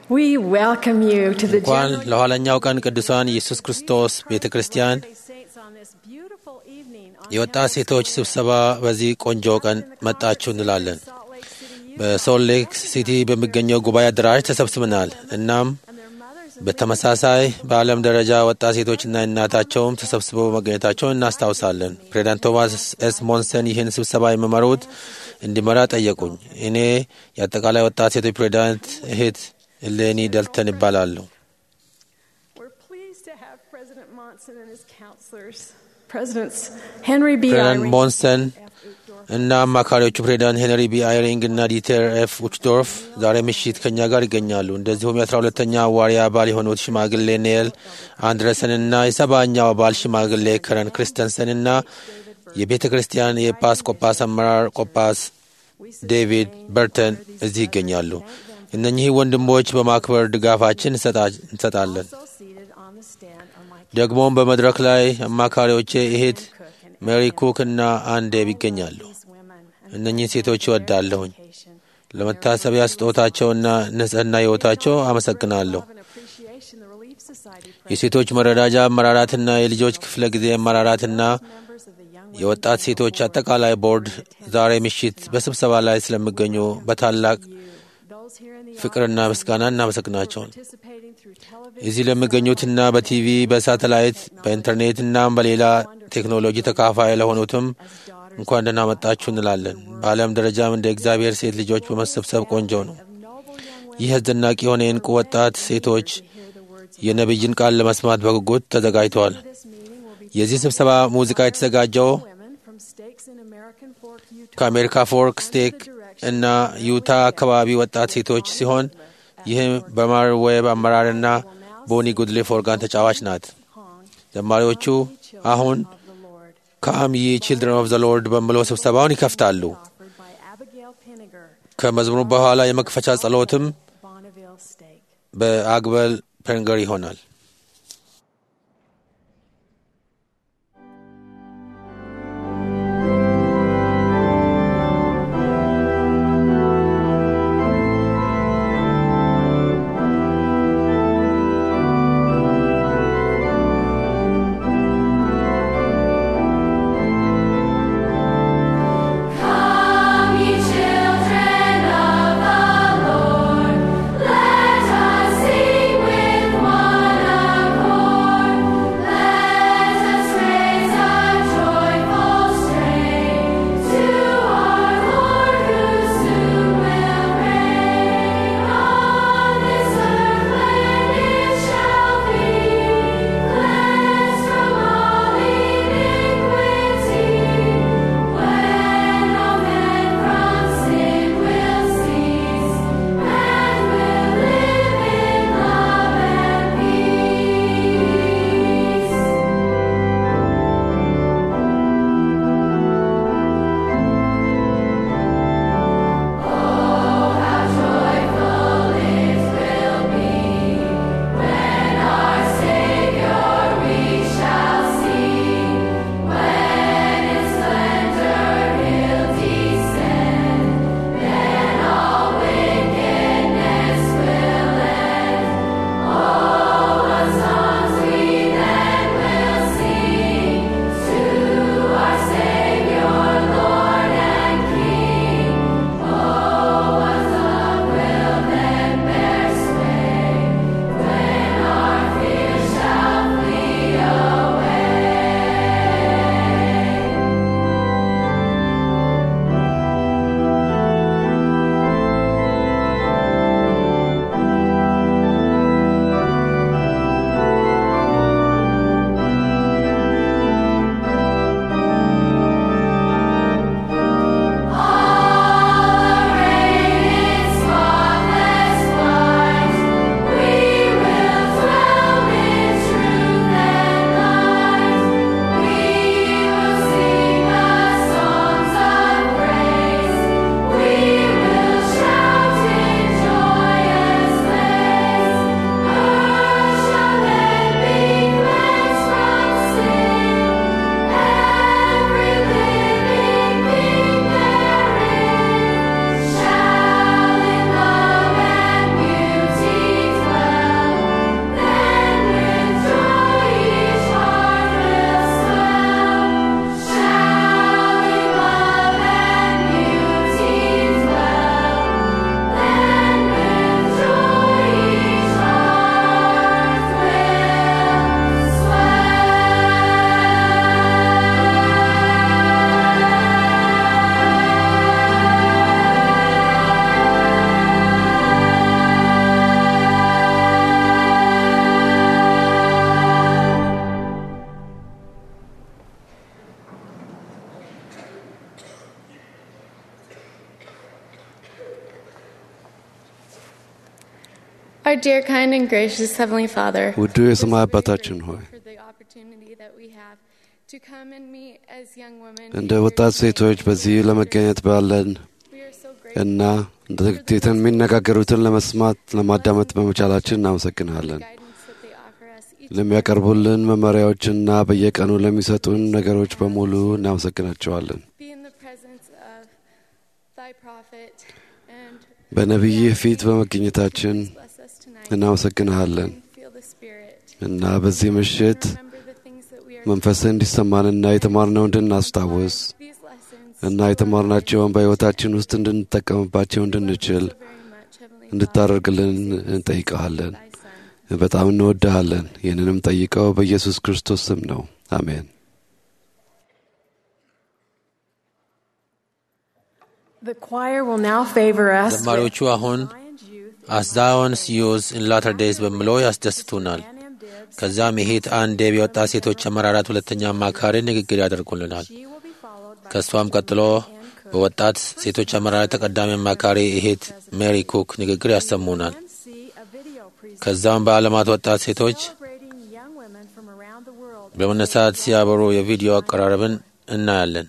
We welcome you to the እንኳን general ለኋለኛው ቀን ቅዱሳን ኢየሱስ ክርስቶስ ቤተ ክርስቲያን saints on this beautiful evening on የወጣት ሴቶች ስብሰባ በዚህ ቆንጆ ቀን መጣችሁ እንላለን። Salt Lake City በሶልት ሌክ ሲቲ በሚገኘው ጉባኤ አዳራሽ ተሰብስበናል። እናም and their mothers and በተመሳሳይ በዓለም ደረጃ ወጣት ሴቶችና እናታቸውም ተሰብስበው መገኘታቸውን እናስታውሳለን። ፕሬዚዳንት ቶማስ ኤስ ሞንሰን ይህን ስብሰባ የሚመሩት እንዲመራ ጠየቁኝ። እኔ የአጠቃላይ ወጣት ሴቶች ፕሬዚዳንት እህት እሌኒ ደልተን ይባላሉ። we're pleased to have President Monson and his counselors, Presidents Henry B. ፕሬዚዳንት Eyring, ሞንሰን F. Uchtdorf, እና አማካሪዎቹ ፕሬዚዳንት ሄንሪ ቢ አይሪንግ እና ዲተር ኤፍ ኡችዶርፍ ዛሬ ምሽት ከእኛ ጋር ይገኛሉ። እንደዚሁም የአስራ ሁለተኛ አዋሪ አባል የሆኑት ሽማግሌ ኔል አንድረሰን እና የሰባኛው አባል ሽማግሌ ከረን ክሪስተንሰን እና የቤተ ክርስቲያን የኤጲስቆጶስ አመራር ቆጳስ ዴቪድ በርተን እዚህ ይገኛሉ። እነኚህ ወንድሞች በማክበር ድጋፋችን እንሰጣ- እንሰጣለን። also seated on the stand are my ደግሞም በመድረክ ላይ አማካሪዎቼ እህት ሜሪ ኩክ እና አንዴብ ይገኛሉ። these women and እነኚህ ሴቶች ይወዳለሁኝ። education. ለመታሰቢያ ስጦታቸውና ንጽህና ሕይወታቸው አመሰግናለሁ። Love and appreciation the Relief Society የሴቶች መረዳጃ አመራራትና የልጆች ክፍለ ጊዜ አመራራትና members of the Young የወጣት ሴቶች አጠቃላይ ቦርድ ዛሬ ምሽት በስብሰባ ላይ ስለሚገኙ በታላቅ those here in the ፍቅርና ምስጋና እናመሰግናቸውን participating through television እዚህ ለሚገኙትና በቲቪ በሳተላይት በኢንተርኔትና በሌላ ቴክኖሎጂ ተካፋይ ለሆኑትም እንኳን ደህና መጣችሁ እንላለን። በዓለም ደረጃም እንደ እግዚአብሔር ሴት ልጆች በመሰብሰብ ቆንጆ ነው። noble young ይህ አስደናቂ የሆነ የእንቁ ወጣት ሴቶች የነቢይን ቃል ለመስማት በጉጉት ተዘጋጅተዋል። this meeting will be የዚህ ስብሰባ ሙዚቃ የተዘጋጀው women from stakes in American Fork, Utah. ከአሜሪካ ፎርክ ስቴክ እና ዩታ አካባቢ ወጣት ሴቶች ሲሆን ይህም በማር ዌብ አመራርና ቦኒ ጉድሌፍ ኦርጋን ተጫዋች ናት። Hong, ዘማሪዎቹ አሁን of the Lord, ካም ይ ቺልድረን ኦፍ ዘ ሎርድ በሚለው ስብሰባውን ይከፍታሉ። offered by Abigail Pinniger, ከመዝሙሩ በኋላ የመክፈቻ ጸሎትም Bonneville Stake. በአግበል ፐንገር ይሆናል። Come, ye children of the Lord, let us sing with one Our dear, kind, and gracious Heavenly Father, ውዱ የሰማይ አባታችን ሆይ for the opportunity that we have to come and meet as young women, እንደ ወጣት ሴቶች በዚህ ለመገኘት ባለን we are so grateful እና ድርጊትን የሚነጋገሩትን ለመስማት ለማዳመጥ በመቻላችን እናመሰግናለን። for the guidance that they offer us each ለሚያቀርቡልን መመሪያዎችና በየቀኑ ለሚሰጡን ነገሮች በሙሉ እናመሰግናቸዋለን። be in the presence of Thy prophet and በነቢይህ ፊት በመገኘታችን bless us tonight እናመሰግንሃለን and feel the Spirit. እና በዚህ ምሽት Remember the things that we are መንፈስህ እንዲሰማንና የተማርነው እንድናስታውስ these lessons እና የተማርናቸውን በሕይወታችን ውስጥ እንድንጠቀምባቸው እንድንችል so very much, Heavenly እንድታደርግልን እንጠይቀሃለን። Father, Thy Son. በጣም እንወድሃለን። ይህንንም ጠይቀው በኢየሱስ ክርስቶስ ስም ነው። አሜን። The choir will now favor us with ዘማሪዎቹ አሁን Zion's Youth አስ ዛዮንስ ዩዝ ኢን ላተር ዴይዝ በሚለው ያስደስቱናል። and M. Dibbs. ከዛም ይሄት አንድ የወጣት ሴቶች አመራራት ሁለተኛ አማካሪ ንግግር ያደርጉልናል። She will be followed by ከእሷም ቀጥሎ በወጣት ሴቶች አመራራት ተቀዳሚ አማካሪ እሄት ሜሪ ኩክ ንግግር ያሰሙናል። and see a video presentation ከዛም በዓለማት ወጣት ሴቶች celebrating young women from around the world. በመነሳት ሲያበሩ የቪዲዮ አቀራረብን እናያለን።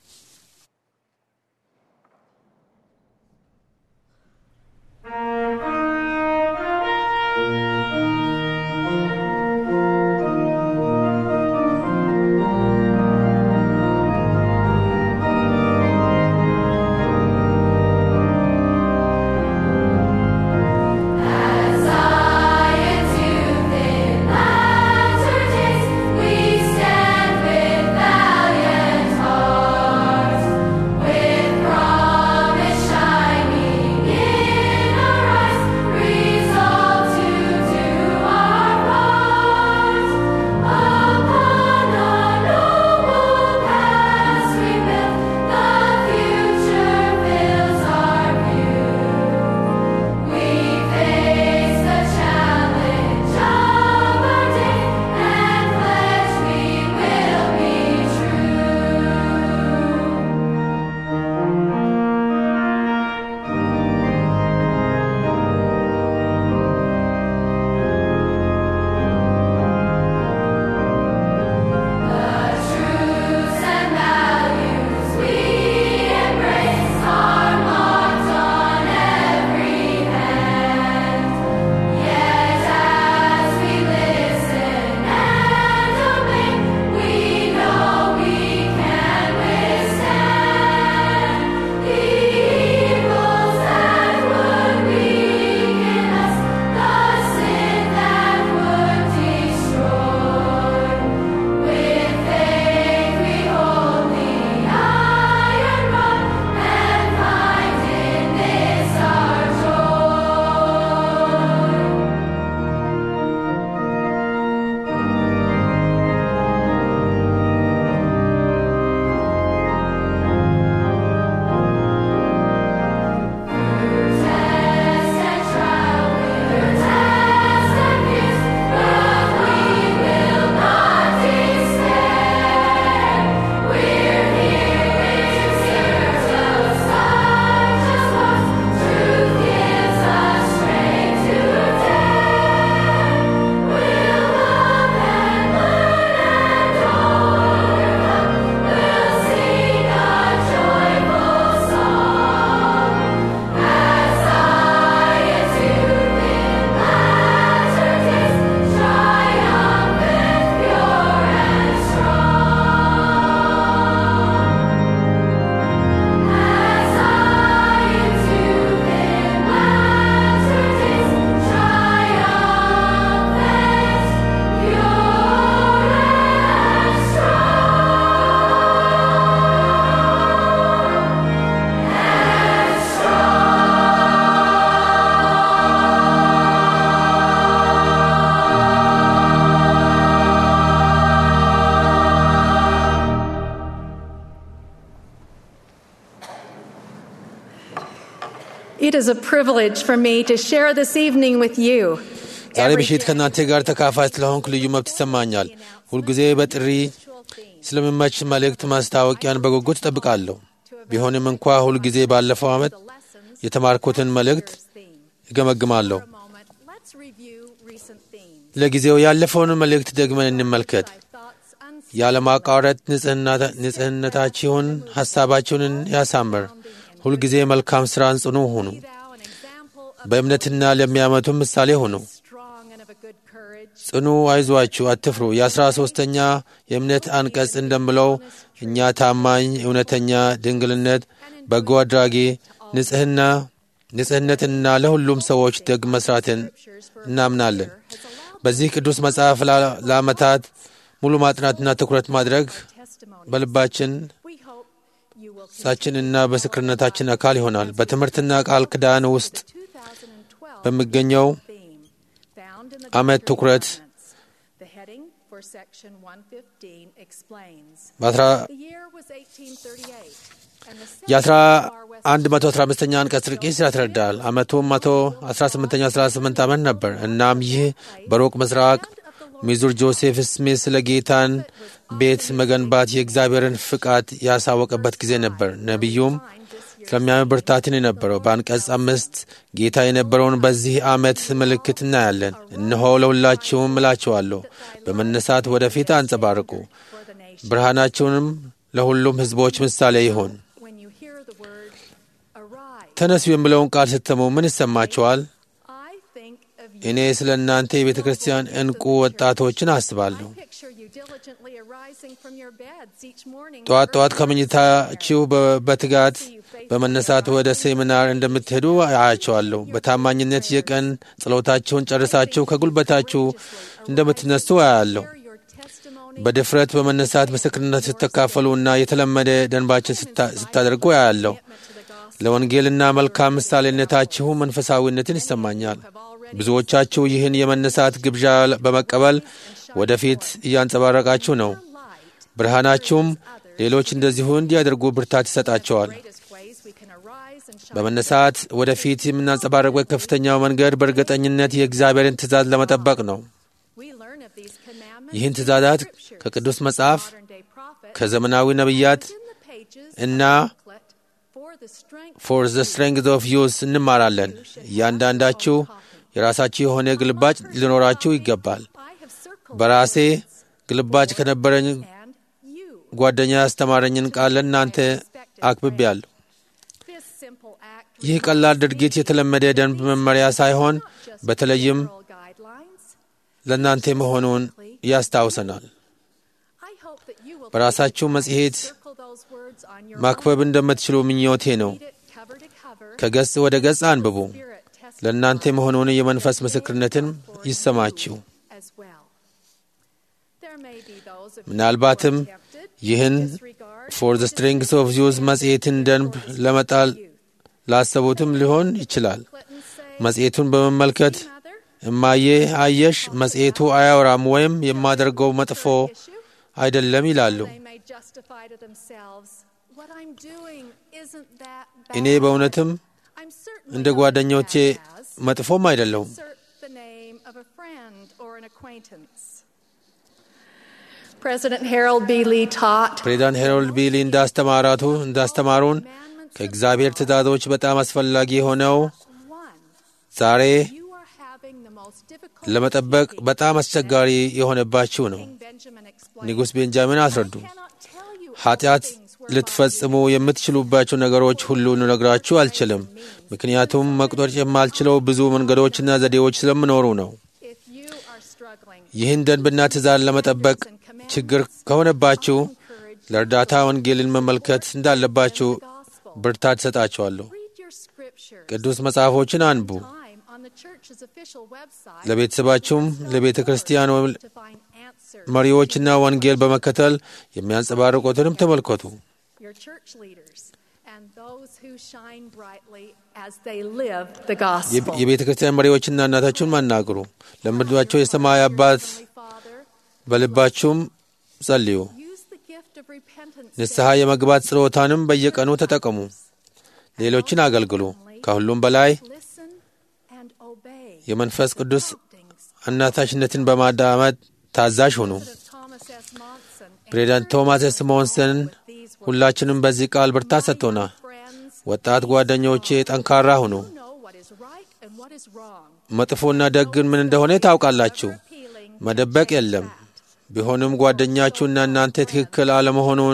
Zion's youth in latter days, we stand with valiant hearts, with promise shining in our eyes, resolved to do our part. Upon our noble past we build, the future fills our view. We face the challenge of our day and pledge we will be true. The truths and values we embrace are marked on every hand. Yet as we listen and obey, we know we can withstand the evils that would weaken us, the sin that would destroy. With faith we hold the iron rod and find in this our joy. Test and trial, we'll test and pierce, but we will not despair. We're here in search of such as ours. Truth gives us strength to dare. We'll love and learn and overcome. We'll sing a joyful song. As Zion's youth in latter days, triumphant, pure and strong. As Zion's youth in latter days, triumphant, pure and strong. It is a privilege for me to share this evening with you. ዛሬ ምሽት ከእናንተ ጋር ተካፋይ ስለሆንኩ ልዩ መብት ይሰማኛል። ሁልጊዜ በጥሪ ስለሚመች መልእክት ማስታወቂያን በጉጉት እጠብቃለሁ። ቢሆንም እንኳ ሁልጊዜ ባለፈው ዓመት የተማርኩትን መልእክት እገመግማለሁ። ለጊዜው ያለፈውን መልእክት ደግመን እንመልከት። thy thoughts unseen, ያለማቋረጥ ንጽህና- ንጽህነታችሁን ሐሳባችሁን ያሳምር። ሁልጊዜ መልካም ሥራን ጽኑ ሁኑ። be thou an example of በእምነትና ለሚያመቱ ምሳሌ ሁኑ። strong and of a good courage. ጽኑ፣ አይዟችሁ፣ አትፍሩ። የአስራ ሦስተኛ የእምነት አንቀጽ እንደምለው እኛ ታማኝ፣ እውነተኛ፣ ድንግልነት፣ በጎ አድራጊ፣ ንጽህና ንጽህነትና ለሁሉም ሰዎች ደግ መስራትን እናምናለን። በዚህ ቅዱስ መጽሐፍ ላ- ለዓመታት ሙሉ ማጥናትና ትኩረት ማድረግ Testimony. በልባችን We hope you will ሳችንና በስክርነታችን አካል ይሆናል። በትምህርትና ቃል ኪዳን ውስጥ 2012 በሚገኘው theme found in the ዓመት Doctrine and ትኩረት Covenants. The heading for section 115 explains. በአስራ The year was 1838 and the የአስራ setting of our West አንድ መቶ አስራ አምስተኛ አንቀጽ ርቂስ ያስረዳል። ዓመቱም መቶ አስራ ስምንተኛ አስራ ስምንት ዓመት ነበር። እናም ይህ በሩቅ ምስራቅ ሚዙር ጆሴፍ ስሚት ስለ ጌታን ቤት መገንባት የእግዚአብሔርን ፍቃድ ያሳወቀበት ጊዜ ነበር። ነቢዩም ስለሚያምን ብርታትን የነበረው በአንቀጽ አምስት ጌታ የነበረውን በዚህ ዓመት ምልክት እናያለን። እነሆ ለሁላችሁም እላችኋለሁ በመነሳት ወደፊት አንጸባርቁ፣ for the nation. ብርሃናችሁንም ለሁሉም ሕዝቦች ምሳሌ ይሁን። When you hear the word arise, ተነሱ የሚለውን ቃል ስትሰሙ ምን ይሰማችኋል? I think of you. እኔ ስለ እናንተ የቤተ ክርስቲያን እንቁ ወጣቶችን አስባለሁ። I picture you diligently arising from your beds each morning. ጠዋት ጠዋት early ከመኝታችሁ በ- በትጋት በመነሳት ወደ ሴሚናር እንደምትሄዱ አያቸዋለሁ። በታማኝነት የቀን ጸሎታችሁን ጨርሳችሁ ከጉልበታችሁ እንደምትነሱ አያለሁ። Share your testimony በድፍረት በመነሳት ምስክርነት ስትካፈሉና የተለመደ ደንባችን ስታ- ስታደርጉ አያለሁ። to the gospel. ለወንጌልና መልካም ምሳሌነታችሁ መንፈሳዊነትን ይሰማኛል። ብዙዎቻችሁ ይህን የመነሳት ግብዣ በመቀበል ወደፊት እያንጸባረቃችሁ ነው። Light ብርሃናችሁም ሌሎች እንደዚሁ እንዲያደርጉ ብርታት ይሰጣቸዋል። greatest ways we can arise and shine. በመነሳት ወደፊት የምናንጸባረቅበት ከፍተኛው መንገድ በእርግጠኝነት የእግዚአብሔርን ትእዛዝ ለመጠበቅ ነው። We learn of these commandments ይህን in ትእዛዛት scriptures. ከቅዱስ መጽሐፍ፣ Modern day prophets ከዘመናዊ ነቢያት in the pages እና of the booklet for the strength ፎር ዘ ስትሬንግዝ ኦፍ ዩዝ እንማራለን። እያንዳንዳችሁ የራሳችሁ የሆነ ግልባጭ ሊኖራችሁ ይገባል። I have circled በራሴ ግልባጭ ከነበረኝ and you. ጓደኛ ያስተማረኝን ቃል ለእናንተ አክብቤያለሁ። This simple act ይህ ቀላል ድርጊት የተለመደ ደንብ መመሪያ ሳይሆን በተለይም moral guidelines. ለእናንተ መሆኑን ያስታውሰናል። I hope that you will በራሳችሁ መጽሔት circle those words on your ማክበብ እንደምትችሉ ምኞቴ ነው። read it cover to cover. ከገጽ ወደ ገጽ አንብቡ። Spirit test ለእናንተ መሆኑን የመንፈስ ምስክርነትን ይሰማችሁ። as well. There may be those of you ምናልባትም who are tempted ይህን to disregard ፎር ዘ ስትሪንግስ ኦፍ ዩዝ መጽሔትን ደንብ ለመጣል ላሰቡትም ሊሆን ይችላል። Clinton say, መጽሔቱን በመመልከት Mother, እማዬ አየሽ፣ መጽሔቱ አያወራም ወይም የማደርገው መጥፎ issue. አይደለም ይላሉ። They may justify to themselves, what I'm doing isn't that እኔ bad. በእውነትም I'm certainly እንደ not ጓደኞቼ as bad as መጥፎም አይደለሁም። insert the name of a friend or an acquaintance. President Harold B. Lee taught ፕሬዚዳንት ሄሮልድ ቢሊ እንዳስተማራቱ እንዳስተማሩን commandments ከእግዚአብሔር ትእዛዞች በጣም አስፈላጊ የሆነው one. ዛሬ You are having the most difficult ለመጠበቅ በጣም አስቸጋሪ የሆነባችሁ ነው። King Benjamin explained. ንጉሥ ቤንጃሚን አስረዱ። I cannot tell you all ኃጢአት things whereby ልትፈጽሙ የምትችሉባቸው ነገሮች ሁሉ ልነግራችሁ አልችልም፣ ምክንያቱም መቁጠር የማልችለው ብዙ መንገዶችና ዘዴዎች ስለምኖሩ ነው። if you are struggling ይህን ደንብና ትእዛዝ ለመጠበቅ ችግር ከሆነባችሁ ለእርዳታ ወንጌልን መመልከት እንዳለባችሁ gospel, ብርታት ሰጣችኋለሁ። read your scriptures. ቅዱስ መጽሐፎችን አንቡ። Time on the church's official website ለቤተሰባችሁም ለቤተ ክርስቲያን ወይም to find answers. መሪዎችና ወንጌል በመከተል የሚያንጸባርቁትንም ተመልከቱ። Your church leaders and those who shine brightly as they live the gospel. የቤተ ክርስቲያን መሪዎችና እናታችሁን ማናግሩ። ለምድባቸው የሰማይ አባት Heavenly Father, በልባችሁም ጸልዩ። use the gift of repentance. ንስሐ የመግባት ጸሎታንም በየቀኑ ተጠቀሙ። ሌሎችን አገልግሉ። ከሁሉም በላይ Listen and obey. የመንፈስ ቅዱስ Promptings አናታሽነትን በማዳመጥ ታዛዥ ሁኑ። of Thomas S. Monson. ፕሬዚዳንት ቶማስ ኤስ ሞንሰን These words. ሁላችንም በዚህ ቃል ብርታት ሰጥቶናል። Friends, ወጣት ጓደኞቼ ጠንካራ ሁኑ። you know what is right and what is wrong. መጥፎና ደግን ምን እንደሆነ ታውቃላችሁ። Appealing መደበቅ የለም። ቢሆንም ጓደኛችሁና እናንተ ትክክል አለመሆኑን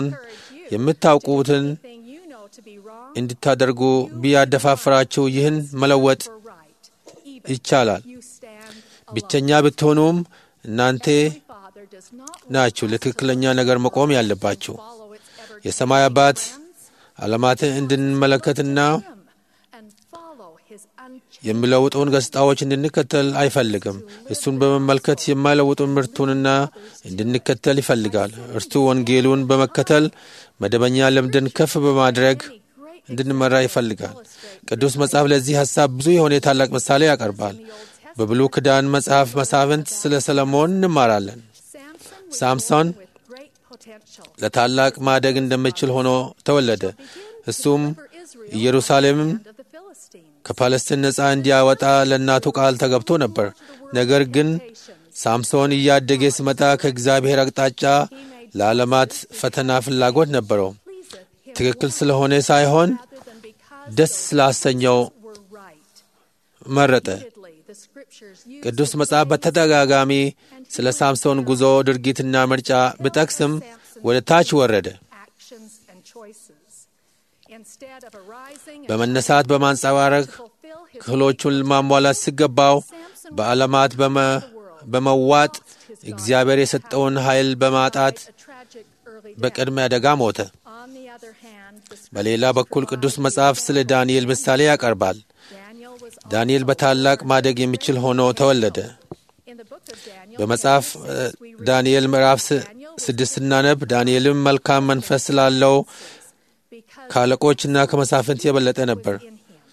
የምታውቁትን thing you know to be wrong እንድታደርጉ ቢያደፋፍራችሁ ይህን መለወጥ or right. Even ይቻላል። you stand alone. ብቸኛ ብትሆኑም እናንተ Heavenly Father does not want ናችሁ us to ለትክክለኛ ነገር መቆም ያለባችሁ። follow its ever የሰማይ አባት ዓለማትን እንድንመለከትና him and follow his unchanging የሚለውጡን ገጽታዎች እንድንከተል አይፈልግም። እሱን በመመልከት የማይለውጡን ምርቱንና እንድንከተል ይፈልጋል። እርሱ ወንጌሉን በመከተል መደበኛ ልምድን ከፍ በማድረግ እንድንመራ ይፈልጋል። ቅዱስ መጽሐፍ ለዚህ ሐሳብ ብዙ የሆነ ታላቅ ምሳሌ ያቀርባል። በብሉይ ኪዳን መጽሐፍ መሳፍንት ስለ ሰለሞን እንማራለን። Samson was ሳምሶን with great potential. ለታላቅ ማደግ እንደሚችል ሆኖ ተወለደ። እሱም ኢየሩሳሌምም Of the Philistines. ከፓለስቲን ነፃ እንዲያወጣ ለእናቱ ቃል ተገብቶ ነበር። ነገር ግን ሳምሶን እያደገ ሲመጣ ከእግዚአብሔር አቅጣጫ ለዓለማት ፈተና ፍላጎት ነበረው። ትክክል ስለሆነ ሳይሆን Rather than because ደስ ስላሰኘው were right. መረጠ። Repeatedly, the scriptures use ቅዱስ መጽሐፍ በተደጋጋሚ ስለ ሳምሶን ጉዞ ድርጊትና ምርጫ ብጠቅስም ወደ ታች ወረደ። actions and choices. Instead of arising and በመነሳት በማንጸባረቅ fulfill his ክህሎቹን ማሟላት ሲገባው በዓለማት በመ- በመዋጥ እግዚአብሔር የሰጠውን ኃይል በማጣት a tragic early death. በቅድመ አደጋ ሞተ። On the other hand, the በሌላ በኩል ቅዱስ መጽሐፍ ስለ ዳንኤል ምሳሌ ያቀርባል። Daniel was ዳንኤል በታላቅ ማደግ የሚችል ሆኖ ተወለደ። in the book of Daniel. በመጽሐፍ እ፣ ዳንኤል ምዕራፍ ስ- ስድስት ስናነብ ዳንኤልም መልካም መንፈስ ስላለው because ከአለቆችና ከመሳፍንት የበለጠ ነበር። in him.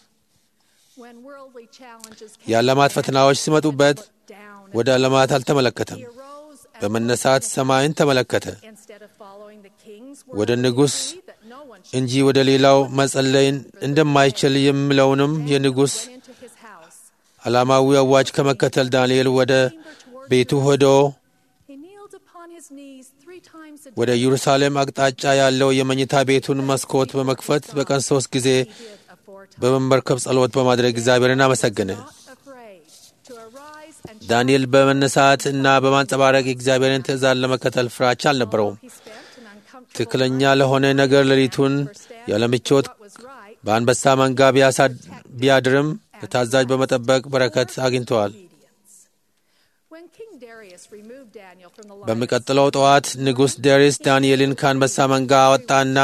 When worldly challenges came የዓለማት ፈተናዎች ሲመጡበት down, ወደ ዓለማት አልተመለከተም። he arose and በመነሳት ሰማይን ተመለከተ። instead of following the king's ወደ word, ንጉሥ that no one should እንጂ ወደ ሌላው መጸለይ እንደማይችል የሚለውንም የንጉሥ get into his house. ዓላማዊ አዋጅ ከመከተል ዳንኤል ወደ ቤቱ ሄዶ He kneeled upon his knees three times a ወደ day. ኢየሩሳሌም አቅጣጫ ያለው የመኝታ ቤቱን መስኮት በመክፈት በቀን ሶስት ጊዜ He did aforetime. በመንበርከብ ጸሎት በማድረግ እግዚአብሔርን አመሰገነ። Not afraid to arise and ዳንኤል በመነሳት እና በማንጸባረቅ የእግዚአብሔርን ትእዛዝ ለመከተል ፍራቻ አልነበረውም። he spent an uncomfortable ትክክለኛ ለሆነ ነገር ሌሊቱን ያለ ምቾት what was right በአንበሳ መንጋ ቢያሳድ- ቢያድርም በታዛዥ በመጠበቅ በረከት አግኝተዋል። obedience. When King Darius removed Daniel from the lions, በሚቀጥለው ጠዋት ንጉሥ ዴሪስ ዳንኤልን ከአንበሳ መንጋ አወጣና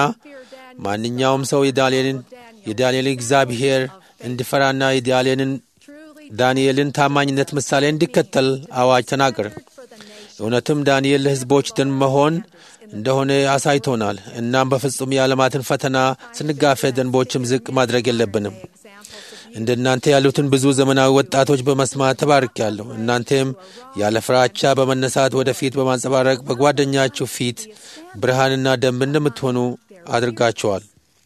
ማንኛውም ሰው የዳንኤልን የዳንኤልን እግዚአብሔር እንዲፈራና የዳንኤልን truly ዳንኤልን ታማኝነት ምሳሌ እንዲከተል አዋጅ ተናገረ። for the nation. እውነትም ዳንኤል ለሕዝቦች ደን መሆን እንደሆነ አሳይቶናል። እናም በፍጹም የዓለማትን ፈተና ስንጋፈጥ ደንቦችም ዝቅ ማድረግ የለብንም። Examples of እንደ እናንተ ያሉትን ብዙ ዘመናዊ ወጣቶች በመስማት ተባርኬያለሁ። እናንተም ያለ ፍራቻ በመነሳት ወደፊት በማንጸባረቅ በጓደኛችሁ ፊት ብርሃንና ደንብ እንደምትሆኑ አድርጋችኋል።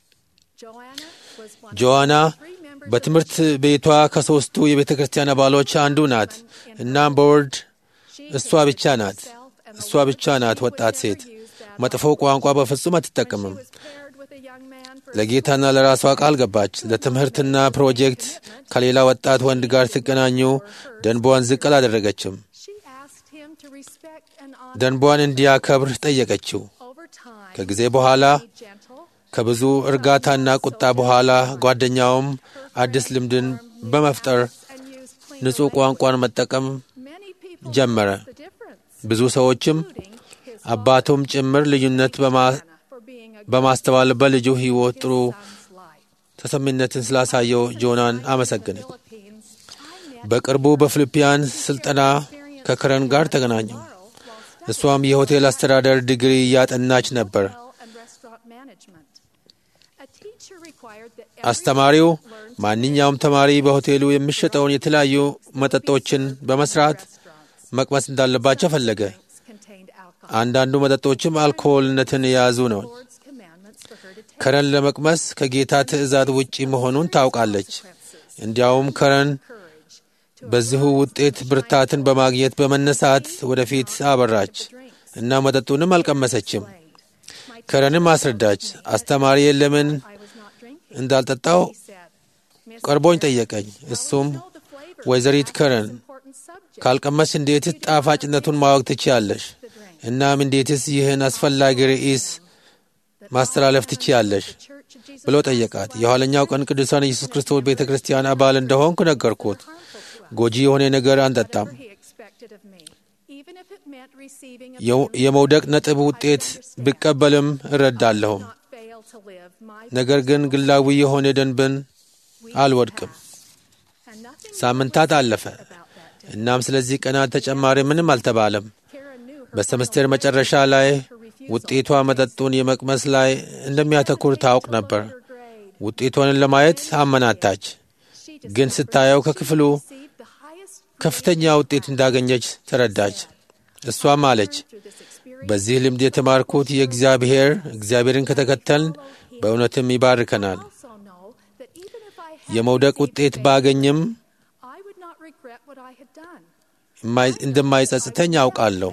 Joanna was one ጆዋና of three members በትምህርት ቤቷ ከሦስቱ የቤተ ክርስቲያን አባሎች አንዱ ናት። እናም በወርድ እሷ ብቻ ናት። እሷ ብቻ ናት ወጣት ሴት። መጥፎ ቋንቋ በፍጹም አትጠቀምም። was paired with a young man for ለጌታና ለራሷ ቃል ገባች። ለትምህርትና ፕሮጀክት ከሌላ ወጣት ወንድ ጋር ሲገናኙ ደንቧን ዝቅ አላደረገችም። she asked him to respect and honor ደንቧን እንዲያከብር ጠየቀችው። over time ከጊዜ በኋላ be gentle ከብዙ እርጋታና ቁጣ በኋላ ጓደኛውም አዲስ ልምድን በመፍጠር and use clean ንጹሕ ቋንቋን መጠቀም many people ጀመረ። noticed the difference ብዙ ሰዎችም including his አባቱም ጭምር ልዩነት በማ- Joanna for being a good በማስተዋል በልጁ ሕይወት ጥሩ son's life ተሰሚነትን ስላሳየው ጆናን አመሰገነ። Philippines I met በቅርቡ በፊሊፒያን ስልጠና ከከረን ጋር ተገናኙ። እሷም የሆቴል አስተዳደር ዲግሪ እያጠናች ነበር። hotel and restaurant management a teacher required that every አስተማሪው student learn ማንኛውም ተማሪ በሆቴሉ የሚሸጠውን የተለያዩ መጠጦችን በመስራት መቅመስ እንዳለባቸው ፈለገ። drinks contained alcohol አንዳንዱ መጠጦችም አልኮሆልነትን የያዙ ነው። Lord's commandments for her to take ከረን ለመቅመስ ከጌታ ትእዛዝ ውጪ መሆኑን ታውቃለች። እንዲያውም ከረን courage to በዚሁ ውጤት ብርታትን በማግኘት በመነሳት ወደፊት አበራች እና መጠጡንም አልቀመሰችም። my ከረንም አስረዳች። አስተማሪ ለምን I was not drinking እንዳልጠጣው he said Miss ቀርቦኝ ጠየቀኝ። እሱም know the flavor ወይዘሪት ከረን important subject ካልቀመስ እንዴትስ ጣፋጭነቱን ማወቅ ትችያለሽ? እናም እንዴትስ ይህን አስፈላጊ ርዕስ ማስተላለፍ ትችያለሽ? ብሎ ጠየቃት። የኋለኛው ቀን ቅዱሳን ኢየሱስ ክርስቶስ ቤተ ክርስቲያን አባል እንደሆንኩ ነገርኩት። ጎጂ የሆነ ነገር አንጠጣም። የመውደቅ ነጥብ ውጤት ብቀበልም እረዳለሁም። ነገር ግን ግላዊ የሆነ ደንብን አልወድቅም። ሳምንታት አለፈ። እናም ስለዚህ ቀናት ተጨማሪ ምንም አልተባለም። በሰምስቴር መጨረሻ ላይ ውጤቷ መጠጡን የመቅመስ ላይ እንደሚያተኩር ታውቅ ነበር። ውጤቷን ለማየት አመናታች፣ ግን ስታየው ከክፍሉ ከፍተኛ ውጤት እንዳገኘች ተረዳች። እሷም አለች፣ በዚህ ልምድ የተማርኩት የእግዚአብሔር እግዚአብሔርን ከተከተልን በእውነትም ይባርከናል። የመውደቅ ውጤት ባገኝም እንደማይጸጽተኝ አውቃለሁ።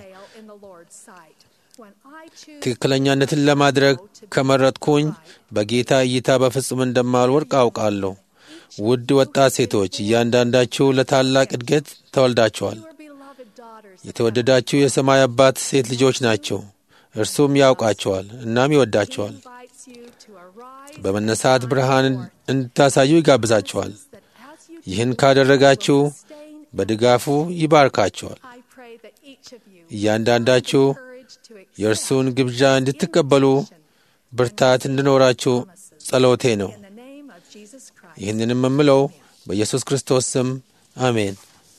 ትክክለኛነትን ለማድረግ ከመረጥኩኝ በጌታ እይታ በፍጹም እንደማልወድቅ አውቃለሁ። ውድ ወጣት ሴቶች እያንዳንዳችሁ ለታላቅ እድገት ተወልዳችኋል። የተወደዳችሁ የሰማይ አባት ሴት ልጆች ናቸው። እርሱም ያውቃቸዋል እናም ይወዳቸዋል። በመነሳት ብርሃን እንድታሳዩ ይጋብዛቸዋል። ይህን ካደረጋችሁ በድጋፉ ይባርካቸዋል። እያንዳንዳችሁ የእርሱን ግብዣ እንድትቀበሉ ብርታት እንዲኖራችሁ ጸሎቴ ነው። ይህንንም የምለው በኢየሱስ ክርስቶስ ስም አሜን።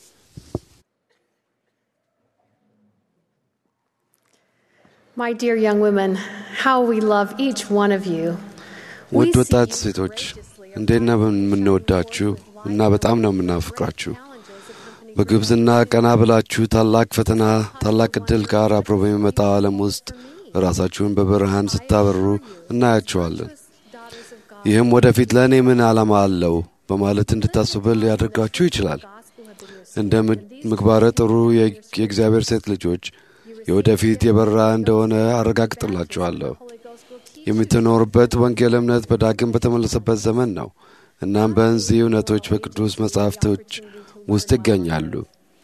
My dear young women, how we love each one of you. ውድ ወጣት ሴቶች እንዴት ነው የምንወዳችሁ እና በጣም ነው የምናፍቅራችሁ። በግብዝና ቀና ብላችሁ ታላቅ ፈተና፣ ታላቅ ዕድል ጋር አብሮ በሚመጣው ዓለም ውስጥ ራሳችሁን በብርሃን ስታበሩ እናያችኋለን። ይህም ወደፊት ለእኔ ምን ዓላማ አለው በማለት እንድታስቡ ሊያደርጋችሁ ይችላል። እንደ ምግባረ ጥሩ የእግዚአብሔር ሴት ልጆች የወደፊት የበራ እንደሆነ አረጋግጥላችኋለሁ። የምትኖርበት ወንጌል እምነት በዳግም በተመለሰበት ዘመን ነው። እናም በእነዚህ እውነቶች በቅዱስ መጻሕፍቶች ውስጥ ይገኛሉ።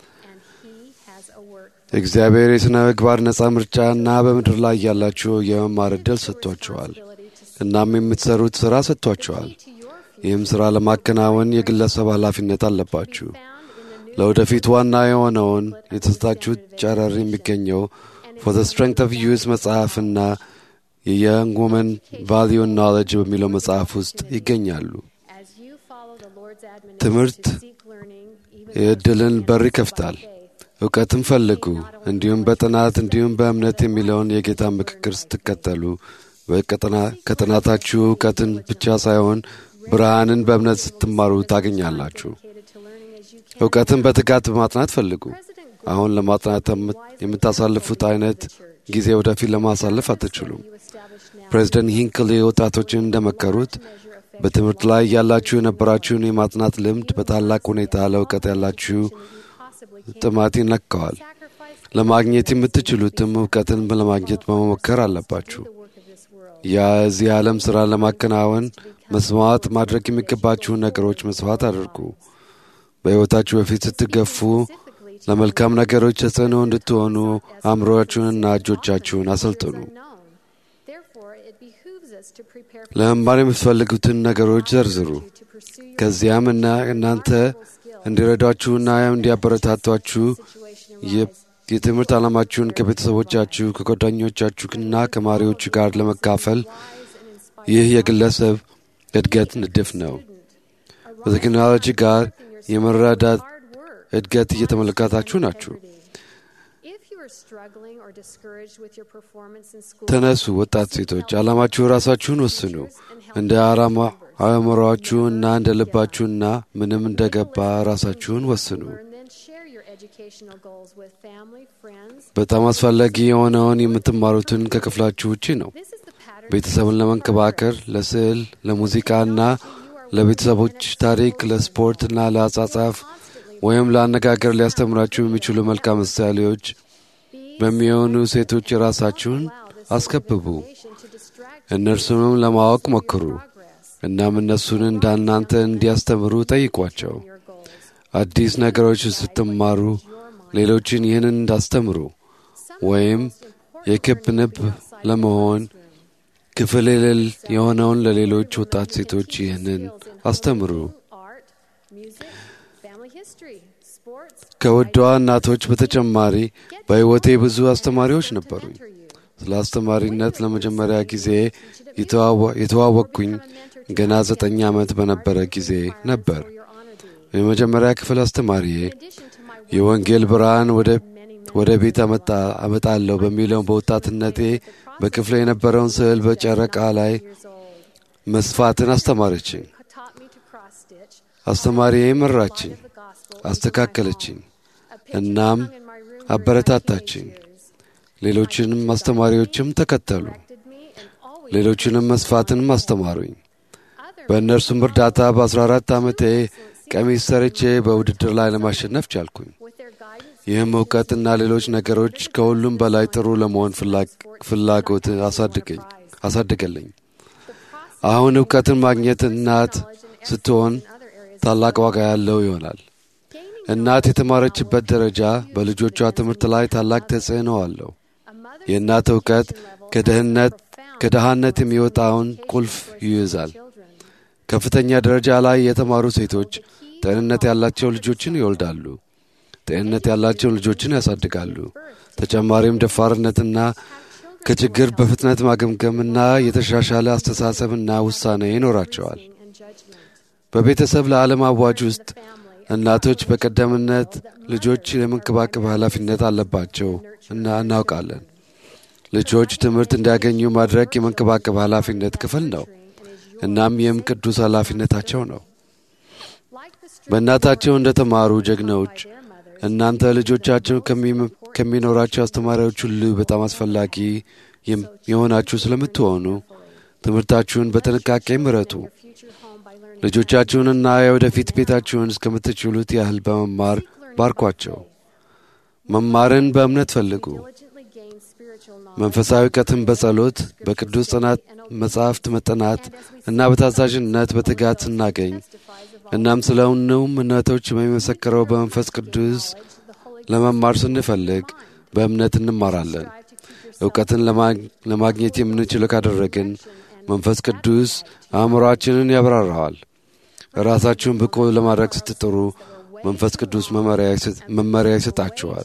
እግዚአብሔር የሥነ ምግባር ነፃ ምርጫና በምድር ላይ ያላችሁ የመማር ዕድል ሰጥቷችኋል። እናም የምትሠሩት ሥራ ሰጥቷችኋል። ይህም ሥራ ለማከናወን የግለሰብ ኃላፊነት አለባችሁ። ለወደፊት ዋና የሆነውን የተሰጣችሁት ጨረር የሚገኘው ፎር ዘ ስትሬንግት ኦፍ ዩዝ መጽሐፍና የየንግ ውመን ቫሊዩ ኖሌጅ በሚለው መጽሐፍ ውስጥ ይገኛሉ። ትምህርት የዕድልን በር ይከፍታል። እውቀትን ፈልጉ፣ እንዲሁም በጥናት እንዲሁም በእምነት የሚለውን የጌታ ምክክር ስትከተሉ ከጥናታችሁ እውቀትን ብቻ ሳይሆን ብርሃንን በእምነት ስትማሩ ታገኛላችሁ። እውቀትን በትጋት በማጥናት ፈልጉ። አሁን ለማጥናት የምታሳልፉት አይነት ጊዜ ወደፊት ለማሳለፍ አትችሉም። ፕሬዚደንት ሂንክሊ ወጣቶችን እንደመከሩት በትምህርት ላይ ያላችሁ የነበራችሁን የማጥናት ልምድ በታላቅ ሁኔታ ለእውቀት ያላችሁ ጥማት ይነካዋል። ለማግኘት የምትችሉትም እውቀትን ለማግኘት በመሞከር አለባችሁ። ያ እዚህ ዓለም ሥራ ለማከናወን መስዋዕት ማድረግ የሚገባችሁን ነገሮች መስዋዕት አድርጉ። በሕይወታችሁ በፊት ስትገፉ ለመልካም ነገሮች ተጽዕኖ እንድትሆኑ አእምሮአችሁንና እጆቻችሁን አሰልጥኑ። ለመማር የምትፈልጉትን ነገሮች ዘርዝሩ። ከዚያም እና እናንተ እንዲረዷችሁና እንዲያበረታቷችሁ የትምህርት ዓላማችሁን ከቤተሰቦቻችሁ ከጓደኞቻችሁና ከማሪዎቹ ጋር ለመካፈል ይህ የግለሰብ እድገት ንድፍ ነው። በቴክኖሎጂ ጋር የመረዳት እድገት እየተመለከታችሁ ናችሁ። ተነሱ ወጣት ሴቶች፣ ዓላማችሁ ራሳችሁን ወስኑ። እንደ አእምሮአችሁ እና እንደ ልባችሁና ምንም እንደገባ ራሳችሁን ወስኑ። በጣም አስፈላጊ የሆነውን የምትማሩትን ከክፍላችሁ ውጪ ነው። ቤተሰብን ለመንከባከር፣ ለስዕል፣ ለሙዚቃና ለቤተሰቦች ታሪክ፣ ለስፖርትና ለአጻጻፍ ወይም ለአነጋገር ሊያስተምራችሁ የሚችሉ መልካም ምሳሌዎች በሚሆኑ ሴቶች የራሳችሁን አስከብቡ። እነርሱንም ለማወቅ ሞክሩ። እናም እነሱን እንዳናንተ እንዲያስተምሩ ጠይቋቸው። አዲስ ነገሮች ስትማሩ ሌሎችን ይህንን እንዳስተምሩ ወይም የክብ ንብ ለመሆን ክፍል የሌል የሆነውን ለሌሎች ወጣት ሴቶች ይህንን አስተምሩ። art, music, family history, sports, ከውዷ እናቶች በተጨማሪ በሕይወቴ ብዙ አስተማሪዎች ነበሩኝ። ስለ አስተማሪነት ለመጀመሪያ ጊዜ የተዋወ- የተዋወቅኩኝ ገና ዘጠኝ ዓመት በነበረ ጊዜ ነበር። የመጀመሪያ ክፍል አስተማሪዬ የወንጌል ብርሃን ወደ ወደ ቤት አመጣ አመጣለሁ በሚለው በወጣትነቴ በክፍለ የነበረውን ስዕል በጨረቃ ላይ መስፋትን አስተማረችኝ። taught me to cross stitch, አስተማሪዬ መራችኝ፣ አስተካከለችኝ፣ እናም አበረታታችኝ። ሌሎችንም አስተማሪዎችም ተከተሉ። ሌሎችንም መስፋትንም አስተማሩኝ። በእነርሱም እርዳታ በ14 ዓመቴ ቀሚስ ሰርቼ በውድድር ላይ ለማሸነፍ ቻልኩኝ። with their guidance, ይህም እውቀትና ሌሎች ነገሮች ከሁሉም በላይ ጥሩ ለመሆን ፍላግ- ፍላጎት አሳድገኝ አሳድገልኝ። አሁን እውቀትን ማግኘት እናት ስትሆን ታላቅ ዋጋ ያለው ይሆናል። እናት የተማረችበት ደረጃ በልጆቿ ትምህርት ላይ ታላቅ ተጽዕኖ አለው። የእናት እውቀት ከድህነት ከድሃነት የሚወጣውን ቁልፍ ይይዛል። ከፍተኛ ደረጃ ላይ የተማሩ ሴቶች ጤንነት ያላቸው ልጆችን ይወልዳሉ። ጤንነት ያላቸው ልጆችን ያሳድጋሉ። ተጨማሪም ደፋርነትና ከችግር በፍጥነት ማገምገምና የተሻሻለ አስተሳሰብና ውሳኔ ይኖራቸዋል። በቤተሰብ ለዓለም አዋጅ ውስጥ እናቶች በቀደምነት ልጆች የመንከባከብ ኃላፊነት አለባቸው እና እናውቃለን። ልጆች ትምህርት እንዲያገኙ ማድረግ የመንከባከብ ኃላፊነት ክፍል ነው። እናም ይህም ቅዱስ ኃላፊነታቸው ነው። በእናታቸው እንደ ተማሩ ጀግኖች እናንተ ልጆቻቸው ከሚ- ከሚኖራቸው አስተማሪዎች ሁሉ በጣም አስፈላጊ የም- የሆናችሁ ስለምትሆኑ ትምህርታችሁን በጥንቃቄ ምረጡ። ልጆቻችሁንና የወደፊት ቤታችሁን እስከምትችሉት ያህል በመማር ባርኳቸው። መማርን በእምነት ፈልጉ። diligently gain spiritual knowledge. መንፈሳዊ እውቀትን በጸሎት በቅዱስ ጥናት መጻሕፍት መጠናት እና በታዛዥነት በትጋት ስናገኝ እናም ስለ እውነውም እምነቶች የሚመሰክረው በመንፈስ ቅዱስ ለመማር ስንፈልግ በእምነት እንማራለን። እውቀትን ለማ- ለማግኘት የምንችለው ካደረግን መንፈስ ቅዱስ አእምሮአችንን ያብራራዋል። ራሳችሁን ብቁ ለማድረግ ስትጥሩ መንፈስ ቅዱስ መመሪያ ይሰጥ- መመሪያ ይሰጣችኋል።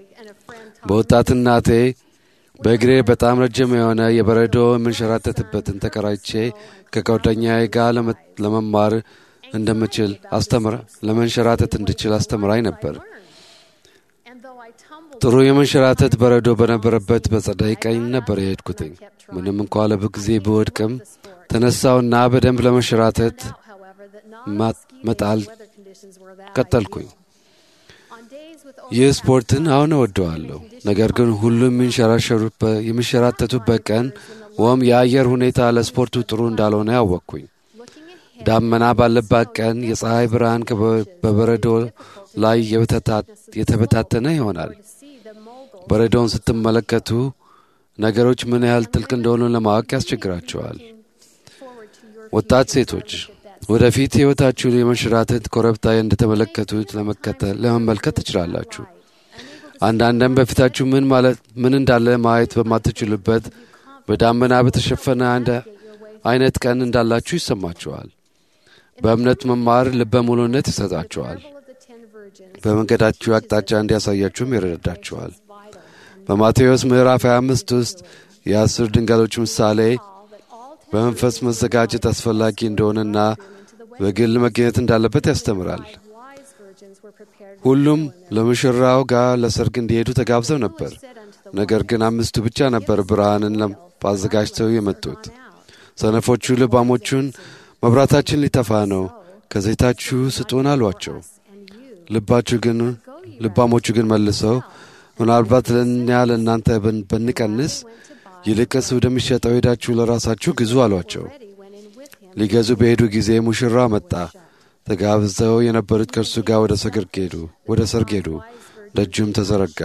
በወጣትናቴ በእግሬ በጣም ረጅም የሆነ የበረዶ የምንሸራተትበትን ተከራይቼ ከጓደኛዬ ጋር ለመ- ለመማር እንደምችል አስተምራ ለመንሸራተት እንድችል አስተምራኝ ነበር። And though I tumbled ጥሩ የመንሸራተት በረዶ በነበረበት በጸዳይ ቀኝ ነበር የሄድኩትኝ። ምንም እንኳ ለብዙ ጊዜ ብወድቅም ተነሳውና በደንብ ለመንሸራተት however, that ማ- non-ski መጣል weather conditions were that ቀጠልኩኝ። on days with ይህ ስፖርትን አሁን እወደዋለሁ። ነገር ግን ሁሉም የሚንሸራሸሩበት- የሚንሸራተቱበት ቀን ወይም የአየር ሁኔታ ለስፖርቱ ጥሩ እንዳልሆነ ያወቅኩኝ። ዳመና ባለባት ቀን የፀሐይ ብርሃን ከበ- በበረዶ ላይ የበተታ- የተበታተነ ይሆናል። see the mogul በረዶውን ስትመለከቱ ነገሮች ምን ያህል ጥልቅ እንደሆኑ ለማወቅ ያስቸግራቸዋል። forward to your ወጣት ሴቶች ወደፊት ሕይወታችሁን የመንሸራተት ኮረብታ እንደተመለከቱት ለመከተል ለመመልከት ትችላላችሁ። አንዳንድም በፊታችሁ ምን ማለት ምን እንዳለ ማየት በማትችሉበት በዳመና በተሸፈነ አንድ አይነት ቀን እንዳላችሁ ይሰማችኋል። በእምነት መማር ልበ ሙሉነት ይሰጣችኋል። of the ten virgins በመንገዳችሁ አቅጣጫ እንዲያሳያችሁም ይረዳችኋል። በማቴዎስ ምዕራፍ 25 ውስጥ የአስር ድንጋሎች ምሳሌ በመንፈስ መዘጋጀት አስፈላጊ እንደሆነና በግል መገኘት እንዳለበት ያስተምራል። wise virgins were prepared ሁሉም ለሙሽራው ጋር ለሰርግ እንዲሄዱ ተጋብዘው ነበር። ነገር ግን አምስቱ ብቻ ነበር ብርሃንን ለም- አዘጋጅተው የመጡት። ሰነፎቹ ልባሞቹን መብራታችን ሊጠፋ ነው፣ ከዘይታችሁ ስጡን አሏቸው። ልባችሁ ግን ልባሞቹ ግን መልሰው ምናልባት ለእኛ ለእናንተ ብን- ብንቀንስ ይልቅስ ወደሚሸጠው ሄዳችሁ ለራሳችሁ ግዙ አሏቸው። ሊገዙ በሄዱ ጊዜ ሙሽራ መጣ። ተጋብዘው የነበሩት ከእርሱ ጋር ወደ ሰርግ ሄዱ ወደ ሰርግ ሄዱ። ደጁም ተዘረጋ።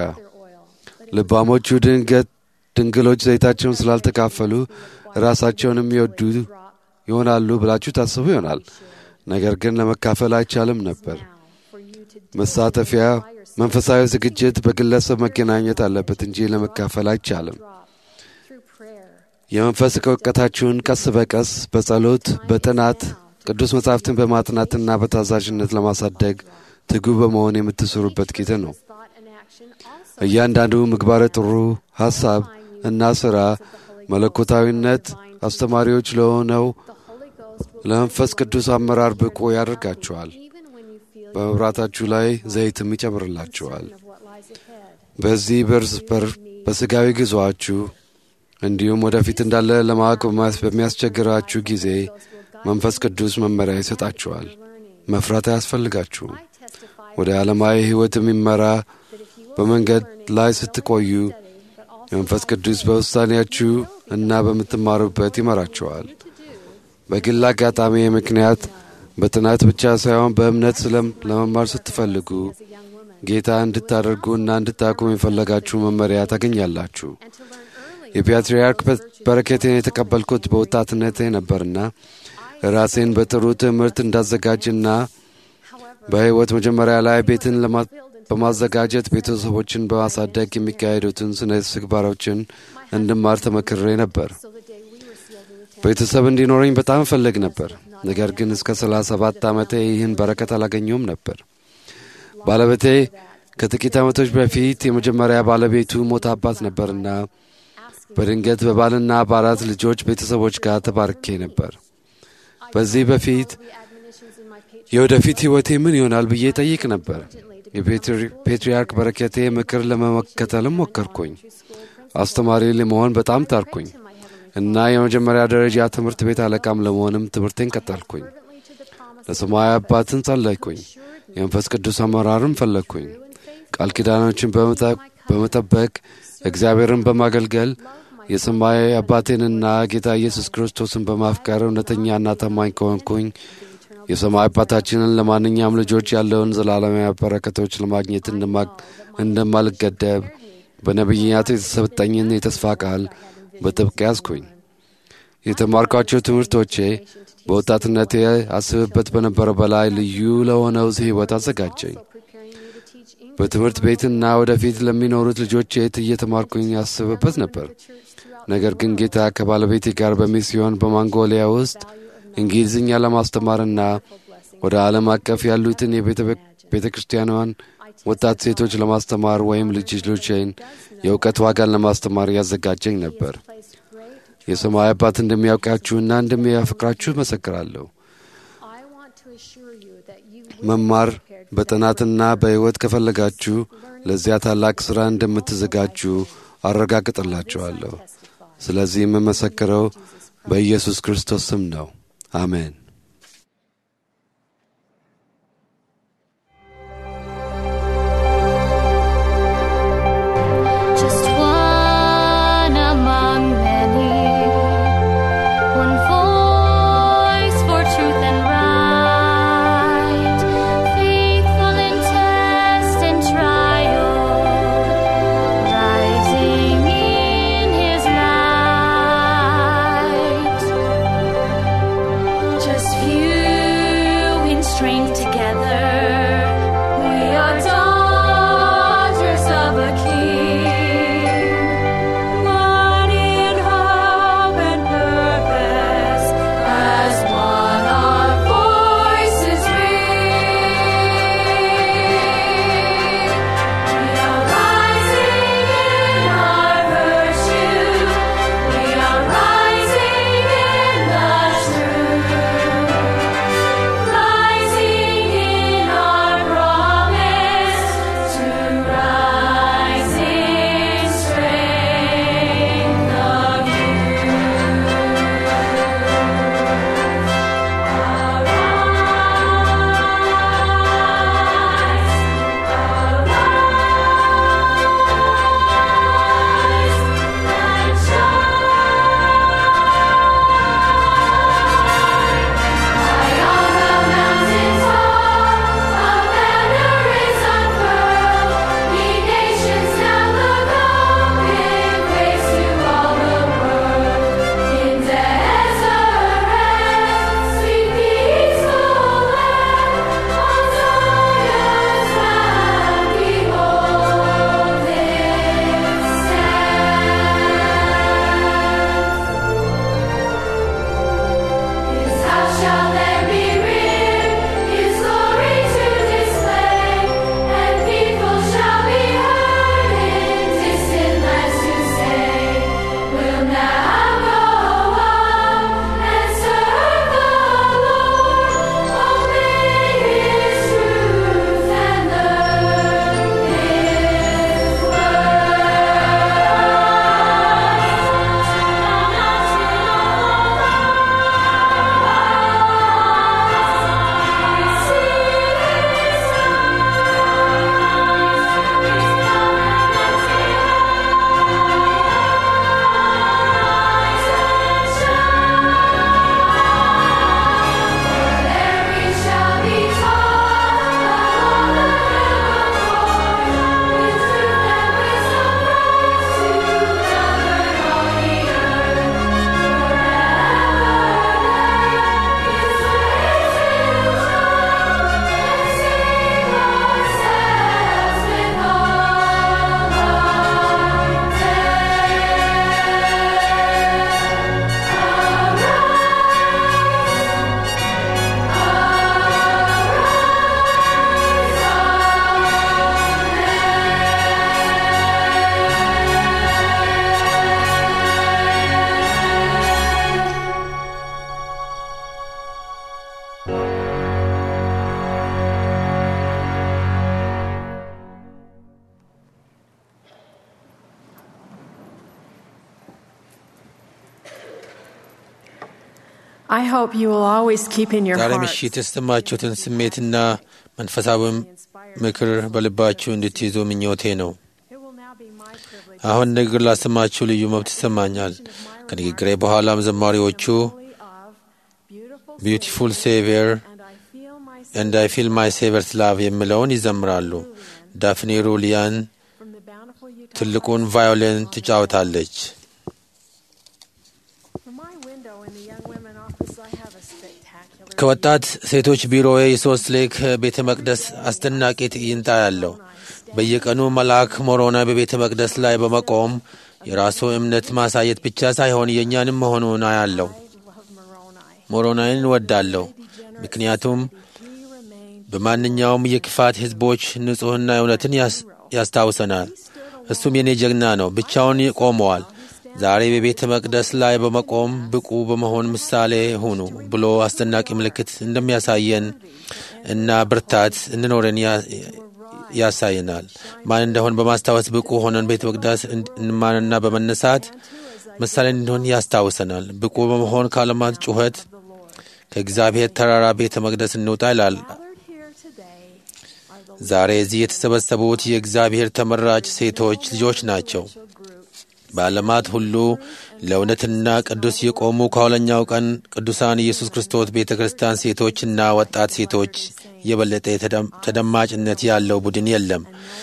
ልባሞቹ ድንገት ድንግሎች ዘይታቸውን ስላልተካፈሉ ራሳቸውን የሚወዱ ይሆናሉ ብላችሁ ታስቡ ይሆናል። ነገር ግን ለመካፈል አይቻልም ነበር። መሳተፊያ መንፈሳዊ ዝግጅት በግለሰብ መገናኘት አለበት እንጂ ለመካፈል አይቻልም። through prayer. የመንፈስ እውቀታችሁን ቀስ በቀስ በጸሎት፣ በጥናት ቅዱስ መጻሕፍትን በማጥናትና በታዛዥነት ለማሳደግ ትጉ በመሆን የምትሰሩበት ጊዜ ነው። Thought and action also እያንዳንዱ ምግባረ ጥሩ ሐሳብ እና ሥራ መለኮታዊነት አስተማሪዎች ለሆነው the Holy Ghost will ለመንፈስ ቅዱስ አመራር ብቁ ያደርጋችኋል። even when you feel በመብራታችሁ ላይ ዘይትም ይጨምርላችኋል። of what lies ahead. በዚህ በርስ በር በሥጋዊ ጉዞአችሁ እንዲሁም ወደፊት እንዳለ ለማወቅ በማስ- በሚያስቸግራችሁ ጊዜ መንፈስ ቅዱስ መመሪያ ይሰጣችኋል። መፍራት አያስፈልጋችሁም። Testify ወደ ዓለማዊ ሕይወት የሚመራ በመንገድ ላይ ስትቆዩ የመንፈስ ቅዱስ በውሳኔያችሁ እና በምትማሩበት ይመራችኋል። በግል አጋጣሚ ምክንያት በጥናት ብቻ ሳይሆን በእምነት ስለም ለመማር ስትፈልጉ ጌታ እንድታደርጉ እና እንድታቁም የፈለጋችሁ መመሪያ ታገኛላችሁ። የፓትርያርክ በረከቴን የተቀበልኩት በወጣትነቴ ነበርና ራሴን በጥሩ ትምህርት እንዳዘጋጅና በሕይወት መጀመሪያ ላይ ቤትን ለማ- በማዘጋጀት ቤተሰቦችን በማሳደግ የሚካሄዱትን ስነ ስግባሮችን እንድማር ተመክሬ ነበር። ቤተሰብ እንዲኖረኝ በጣም እፈልግ ነበር። ነገር ግን እስከ 37 ዓመቴ ይህን በረከት አላገኘውም ነበር። ባለቤቴ ከጥቂት ዓመቶች በፊት የመጀመሪያ ባለቤቱ ሞታባት ነበርና በድንገት በባልና በአራት ልጆች ቤተሰቦች ጋር ተባርኬ ነበር። በዚህ በፊት የወደፊት ሕይወቴ ምን ይሆናል ብዬ ጠይቅ ነበር። የፔትርያርክ በረከቴ ምክር ለመከተልም ሞከርኩኝ። አስተማሪ ለመሆን በጣም ታርኩኝ እና የመጀመሪያ ደረጃ ትምህርት ቤት አለቃም ለመሆንም ትምህርቴን ቀጠልኩኝ። ለሰማያዊ አባትን ጸለይኩኝ። የመንፈስ ቅዱስ አመራርም ፈለግኩኝ። ቃል ኪዳኖችን በመጠ- በመጠበቅ እግዚአብሔርን በማገልገል የሰማያዊ አባቴንና ጌታ ኢየሱስ ክርስቶስን በማፍቀር እውነተኛና ታማኝ ከሆንኩኝ የሰማይ አባታችንን ለማንኛውም ልጆች ያለውን ዘላለማዊ በረከቶች ለማግኘት እንደማ- እንደማልገደብ በነቢያት የተሰጠኝን የተስፋ ቃል በጥብቅ ያዝኩኝ። የተማርኳቸው ትምህርቶቼ በወጣትነቴ አስብበት በነበረ በላይ ልዩ ለሆነው ሕይወት አዘጋጀኝ። በትምህርት ቤትና ወደፊት ለሚኖሩት ልጆቼ እየተማርኩኝ ያስብበት ነበር። ነገር ግን ጌታ ከባለቤቴ ጋር በሚስዮን በማንጎሊያ ውስጥ እንግሊዝኛ ለማስተማርና ወደ ዓለም አቀፍ ያሉትን የቤተ ክርስቲያኗን ወጣት ሴቶች ለማስተማር ወይም ልጅ ልጆቼን የእውቀት ዋጋን ለማስተማር ያዘጋጀኝ ነበር። የሰማይ አባት እንደሚያውቃችሁና እንደሚያፈቅራችሁ መሰክራለሁ። I want to assure you that you መማር በጥናትና በሕይወት ከፈለጋችሁ ለዚያ ታላቅ ሥራ እንደምትዘጋጁ አረጋግጥላችኋለሁ። ስለዚህ የምመሰክረው በኢየሱስ ክርስቶስ ስም ነው። አሜን። Just one among many, one voice for truth and right, faithful in test and trial, rising in His light. Just I hope you will always keep in your ዛሬ heart ምሽት የተሰማችሁትን ስሜትና መንፈሳዊ ምክር በልባችሁ እንድትይዙ ምኞቴ ነው። It will now be my privilege አሁን ንግግር ላሰማችሁ ልዩ መብት ይሰማኛል። ከንግግሬ በኋላም ዘማሪዎቹ of beautiful ቢዩቲፉል ሴቪየር and I feel my ኤንድ አይ ፊል ማይ ሴቨርስ ላቭ የሚለውን ይዘምራሉ። ዳፍኔ ሩሊያን from the bountiful Utah. ትልቁን ቫዮሊን ትጫወታለች። From my window in the young women office, I have a spectacular ከወጣት ሴቶች ቢሮዬ የሶስት ሌክ ቤተ መቅደስ አስደናቂ ትዕይንት ያለው በየቀኑ መልአክ ሞሮና በቤተ መቅደስ ላይ በመቆም የራሱ እምነት ማሳየት ብቻ ሳይሆን የእኛንም መሆኑን አያለው። love Moroni. ሞሮናይን እወዳለሁ፣ ምክንያቱም በማንኛውም የክፋት ሕዝቦች ንጹሕና እውነትን ያስ- ያስታውሰናል። እሱም የኔ ጀግና ነው። ብቻውን ቆመዋል። ዛሬ በቤተ መቅደስ ላይ በመቆም ብቁ በመሆን ምሳሌ ሁኑ ብሎ አስደናቂ ምልክት እንደሚያሳየን እና ብርታት እንኖረን ያ- ያሳየናል። ማን እንደሆን በማስታወስ ብቁ ሆነን ቤተ መቅደስ እንማንና በመነሳት ምሳሌ እንዲሆን ያስታውሰናል። ብቁ በመሆን ከዓለማት ጩኸት ከእግዚአብሔር ተራራ ቤተ መቅደስ እንውጣ ይላል። Gathered here today are the ዛሬ እዚህ የተሰበሰቡት የእግዚአብሔር ተመራጭ ሴቶች ልጆች ናቸው። በዓለማት ሁሉ ለእውነትና ቅዱስ የቆሙ ከኋለኛው ቀን ቅዱሳን ኢየሱስ ክርስቶስ ቤተ ክርስቲያን ሴቶችና ወጣት ሴቶች የበለጠ ተደም- ተደማጭነት ያለው ቡድን የለም።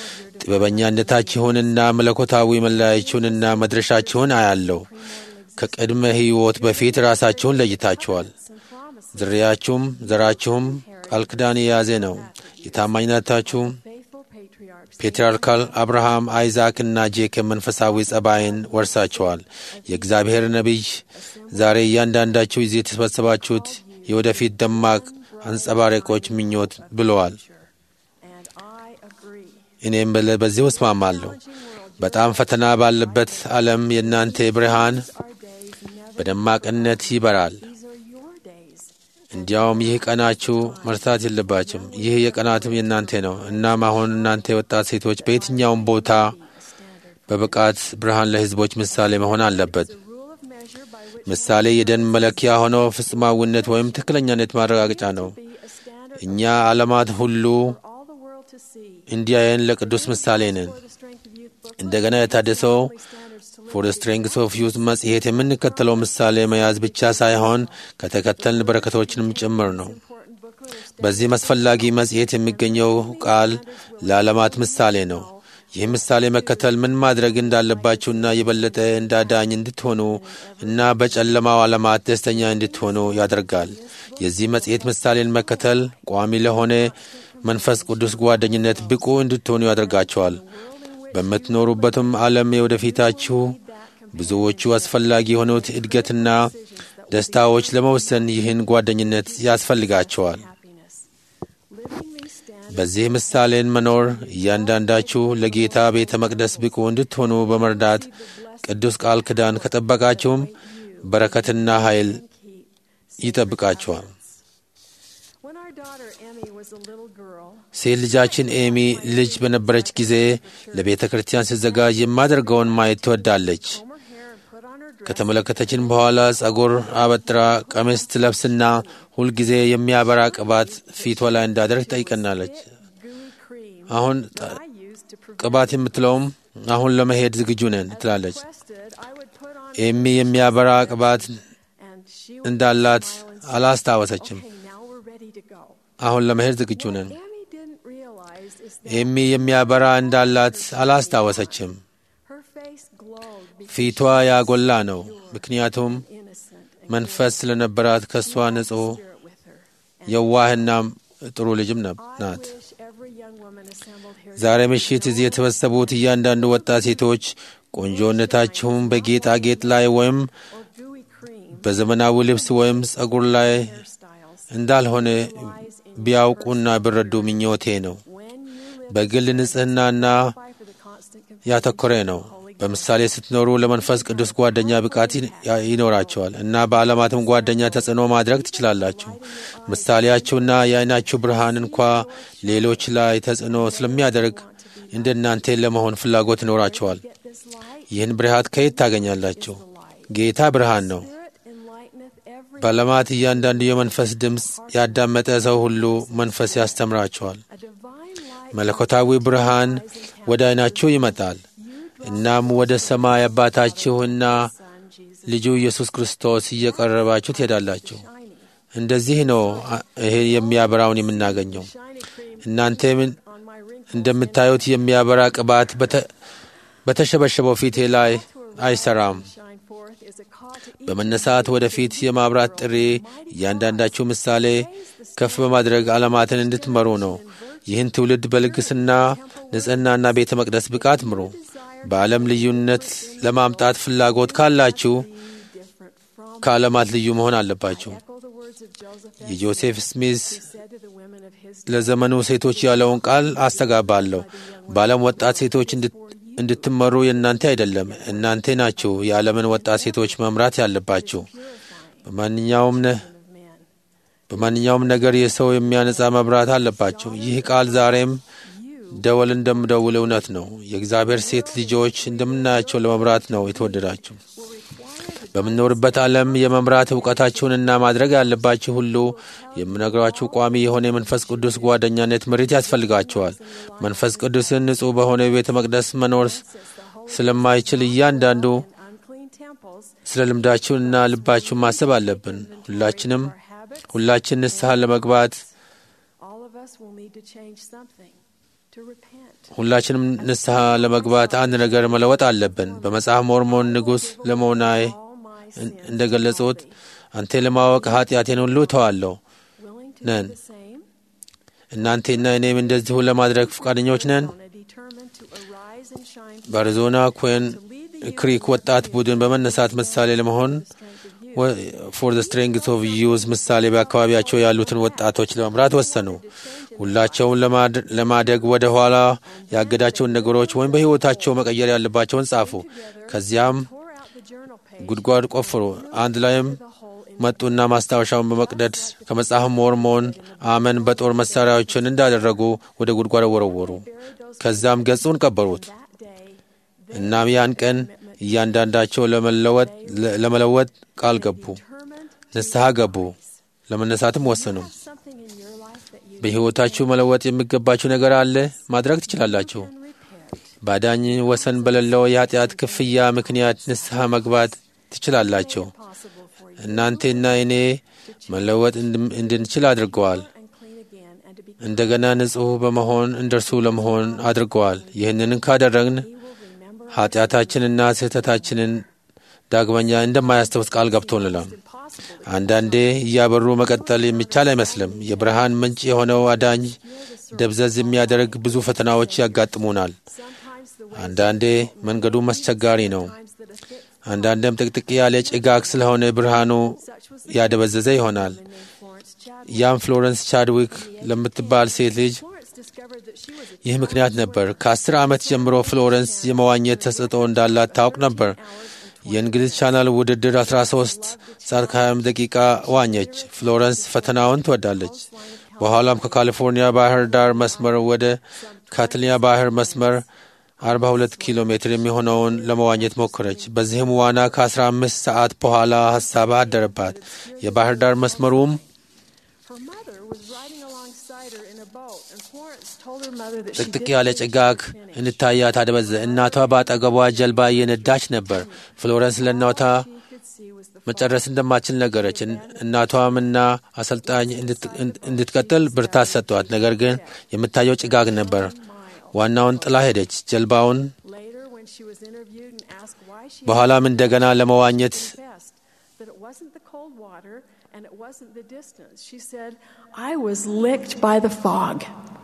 ጥበበኛነታችሁንና መለኮታዊ መለያችሁንና መድረሻችሁን አያለው። ከቅድመ ሕይወት በፊት ራሳችሁን ለይታችኋል። ዝርያችሁም ዘራችሁም ቃል ኪዳን የያዘ ነው። የታማኝነታችሁ faithful patriarchs ፔትርያርካል አብርሃም፣ አይዛክ እና ጄኮብ መንፈሳዊ ጸባይን ወርሳቸዋል። የእግዚአብሔር ነቢይ ዛሬ እያንዳንዳችሁ ይዜ የተሰበሰባችሁት የወደፊት ደማቅ አንጸባራቂዎች ምኞት ብለዋል። and I agree. እኔም በለ- በዚህ እስማማለሁ። በጣም ፈተና ባለበት ዓለም የእናንተ ብርሃን Our days never በደማቅነት ይበራል። these are your days. እንዲያውም ይህ ቀናችሁ መርሳት የለባችም። ይህ የቀናትም የእናንተ ነው። እናም አሁን እናንተ የወጣት ሴቶች በየትኛውም ቦታ በብቃት ብርሃን ለሕዝቦች ምሳሌ መሆን አለበት። The rule of measure by which ምሳሌ የደን መለኪያ ሆኖ ፍጹማዊነት ወይም ትክክለኛነት ማረጋገጫ ነው። be a standard እኛ ዓለማት ሁሉ for all the world to see. እንዲያየን ለቅዱስ ምሳሌ ነን። For the strength of youth book እንደገና የታደሰው standards to ፎር ስትሬንግስ ኦፍ ዩዝ መጽሔት የምንከተለው ምሳሌ መያዝ ብቻ ሳይሆን ከተከተልን በረከቶችንም ጭምር ነው። important booklet of በዚህ አስፈላጊ መጽሔት የሚገኘው ቃል ለዓለማት ምሳሌ ነው። ይህ ምሳሌ መከተል ምን ማድረግ እንዳለባችሁና የበለጠ እንዳዳኝ እንድትሆኑ እና በጨለማው ዓለማት ደስተኛ እንድትሆኑ ያደርጋል። የዚህ መጽሔት ምሳሌን መከተል ቋሚ ለሆነ መንፈስ ቅዱስ ጓደኝነት ብቁ እንድትሆኑ ያደርጋቸዋል። በምትኖሩበትም ዓለም የወደፊታችሁ ብዙዎቹ አስፈላጊ የሆኑት እድገትና ደስታዎች ለመወሰን ይህን ጓደኝነት ያስፈልጋቸዋል። happiness. Living these standards በዚህ ምሳሌን መኖር እያንዳንዳችሁ ለጌታ ቤተ መቅደስ ብቁ እንድትሆኑ በመርዳት ቅዱስ ቃል ኪዳን ከጠበቃችሁም በረከትና ኃይል ይጠብቃችኋል። When our daughter Emmy was a little girl, ሴት ልጃችን ኤሚ ልጅ በነበረች ጊዜ ለቤተ ክርስቲያን ስትዘጋጅ የማደርገውን ማየት ትወዳለች። comb her hair and put on her dress ከተመለከተችን በኋላ ጸጉር አበጥራ ቀሚስ ትለብስና ሁልጊዜ የሚያበራ ቅባት ፊቷ ላይ እንዳደርግ ጠይቀናለች። gooey cream አሁን ጠ- that I used to prevent ቅባት የምትለውም አሁን ለመሄድ ዝግጁ ነን ትላለች። requested I would put on ኤሚ የሚያበራ ቅባት and she would እንዳላት smile and say, አላስታወሰችም። Okay, now we're ready to go. አሁን ለመሄድ ዝግጁ ነን። Emmy didn't realize is that ኤሚ የሚያበራ እንዳላት አላስታወሰችም። her face glowed because ፊቷ ያጎላ ነው፣ ምክንያቱም innocent and መንፈስ ስለነበራት ከእሷ ንጹሕ spirit with her. የዋህና ጥሩ ልጅም ነ- I ናት። wish every young woman assembled here ዛሬ ምሽት እዚህ የተሰበሰቡት እያንዳንዱ ወጣት ሴቶች ቆንጆነታችሁም በጌጣጌጥ ላይ ወይም or gooey cream በዘመናዊ ልብስ ወይም ጸጉር ላይ hairstyles እንዳልሆነ ቢያውቁና ቢረዱ ምኞቴ ነው። when you live በግል ንጽሕናና by for the constant confusion ያተኮረ ነው። በምሳሌ ስትኖሩ ለመንፈስ ቅዱስ ጓደኛ ብቃት ይ- ይኖራቸዋል እና በዓለማትም ጓደኛ ተጽዕኖ ማድረግ ትችላላችሁ። ምሳሌያችሁና የዓይናችሁ ብርሃን እንኳ ሌሎች ላይ ተጽዕኖ ስለሚያደርግ እንደ እናንተ ለመሆን ፍላጎት ይኖራቸዋል። get this light ይህን ብርሃት ከየት ታገኛላችሁ? ጌታ ብርሃን ነው። spirit enlighteneth every በዓለማት እያንዳንዱ የመንፈስ ድምፅ ያዳመጠ ሰው ሁሉ መንፈስ ያስተምራቸዋል። a divine light መለኮታዊ ብርሃን ወደ ዓይናችሁ ይመጣል። እናም ወደ ሰማይ አባታችሁና Son Jesus ልጁ ኢየሱስ ክርስቶስ እየቀረባችሁ ትሄዳላችሁ። shiny, እንደዚህ ነው አ- ይሄ የሚያበራውን የምናገኘው። shiny cream እናንተ ምን- on my wrinkles. እንደምታዩት የሚያበራ ቅባት በተ- በተሸበሸበው ፊቴ ላይ አይሰራም። Shine forth is a call to each በመነሳት ወደፊት የማብራት ጥሪ እያንዳንዳችሁ ምሳሌ ከፍ በማድረግ ዓለማትን እንድትመሩ ነው። ይህን ትውልድ በልግስና ንጽሕናና ቤተ መቅደስ ብቃት ምሩ። በዓለም ልዩነት ለማምጣት ፍላጎት ካላችሁ different from ከዓለማት ልዩ መሆን አለባችሁ። echo the words of Joseph የጆሴፍ ስሚዝ said to the women of his ለዘመኑ ሴቶች ያለውን ቃል አስተጋባለሁ። በዓለም ወጣት ሴቶች እንድት- እንድትመሩ የእናንተ አይደለም፣ እናንተ ናችሁ የዓለምን ወጣት ሴቶች መምራት ያለባችሁ። በማንኛውም ነ- of men. በማንኛውም ነገር የሰው የሚያነጻ መብራት አለባቸው። ይህ ቃል ዛሬም ደወል እንደምደውል እውነት ነው። የእግዚአብሔር ሴት ልጆች እንደምናያቸው ለመምራት ነው የተወደዳችሁ። በምንኖርበት ዓለም የመምራት እውቀታችሁንና ማድረግ ያለባችሁ ሁሉ የምነግራችሁ ቋሚ የሆነ የመንፈስ ቅዱስ ጓደኛነት ምሪት ያስፈልጋችኋል። መንፈስ ቅዱስን ንጹሕ በሆነ ቤተ መቅደስ መኖር ስለማይችል እያንዳንዱ Unclean temples, ስለ ልምዳችሁንና ልባችሁን ማሰብ አለብን። ሁላችንም ሁላችን ንስሐ ለመግባት all of us will need to change something, to repent. ሁላችንም ንስሐ ለመግባት አንድ ነገር መለወጥ አለብን። በመጽሐፍ ሞርሞን ንጉሥ ለመሆናይ All my sins, እንደገለጹት አንተ ለማወቅ ኃጢአቴን ሁሉ እተዋለሁ willing to ነን። do the same, እናንቴና እኔም እንደዚሁ ለማድረግ ፈቃደኞች ነን። on a determined to arise and shine በአሪዞና ኩዌን ክሪክ ወጣት ቡድን በመነሳት ምሳሌ ለመሆን ፎር ዘ ስትሬንግስ ኦፍ ዩዝ ምሳሌ በአካባቢያቸው ያሉትን ወጣቶች ለመምራት ወሰኑ። ሁላቸውን ለማድ- ለማደግ ወደ ኋላ ያገዳቸውን ነገሮች ወይም በሕይወታቸው መቀየር ያለባቸውን ጻፉ። ከዚያም pour out the journal page ጉድጓድ ቆፍሩ። አንድ ላይም መጡና ማስታወሻውን በመቅደድ ከመጽሐፍ ሞርሞን አመን በጦር መሳሪያዎችን እንዳደረጉ ወደ ጉድጓድ ወረወሩ። ከዛም ገጹን ቀበሩት። that day. እናም ያን ቀን እያንዳንዳቸው ለመለወጥ ለመለወጥ ቃል ገቡ፣ Determined ንስሐ ገቡ፣ ለመነሳትም ወሰኑ። something in your life that you በሕይወታችሁ መለወጥ የሚገባችሁ ነገር አለ፣ ማድረግ ትችላላችሁ። can repent. ባዳኝ ወሰን በሌለው የኃጢአት ክፍያ ምክንያት ንስሐ መግባት ትችላላችሁ። Possible for you እናንቴና እኔ መለወጥ እንድም- እንድንችል አድርገዋል። and clean again and to be እንደገና ንጹሕ በመሆን እንደርሱ ለመሆን አድርገዋል። ይህንን ካደረግን He will remember ኃጢአታችንና ስህተታችንን ዳግመኛ እንደማያስታውስ ቃል ገብቶልናል። impossible አንዳንዴ እያበሩ መቀጠል የሚቻል አይመስልም። የብርሃን ምንጭ የሆነው አዳኝ ደብዘዝ የሚያደርግ ብዙ ፈተናዎች ያጋጥሙናል። sometimes the way አንዳንዴ መንገዱም አስቸጋሪ ነው። times that a thick አንዳንዴም ጥቅጥቅ ያለ ጭጋግ ስለሆነ ብርሃኑ such was ያደበዘዘ ይሆናል። named Florence Chadwick. ያም ፍሎረንስ ቻድዊክ ለምትባል ሴት ልጅ Florence discovered that she was a ይህ ምክንያት ነበር። ከአስር ዓመት ጀምሮ ፍሎረንስ የመዋኘት ተሰጥኦ እንዳላት ታውቅ ነበር። የእንግሊዝ ቻናል ውድድር 13 ሰዓት ከ20 ደቂቃ ዋኘች። ፍሎረንስ ፈተናውን ትወዳለች። በኋላም ከካሊፎርኒያ ባህር ዳር መስመር ወደ ካትሊያ ባህር መስመር 42 ኪሎ ሜትር የሚሆነውን ለመዋኘት ሞከረች። በዚህም ዋና ከ15 ሰዓት በኋላ ሀሳብ አደረባት። የባህር ዳር መስመሩም Her mother was riding alongside her in a boat, and Florence told her mother that she ጥቅጥቅ didn't ያለ think she ጭጋግ could finish. እንታያት አደበዘ። እናቷ በአጠገቧ ጀልባ እየነዳች ነበር። ፍሎረንስ ለእናቷ She could see was the መጨረስ እንደማትችል ነገረች። እን- እናቷም እና አሰልጣኝ እንድት- እንድትቀጥል ብርታት ሰጧት። ነገር ግን የምታየው ጭጋግ ነበር። ዋናውን ጥላ ሄደች። ጀልባውን Later, when she was interviewed and asked why she በኋላም እንደገና ለመዋኘት confessed that it wasn't the cold water and it wasn't the distance, she said, I was licked by the fog.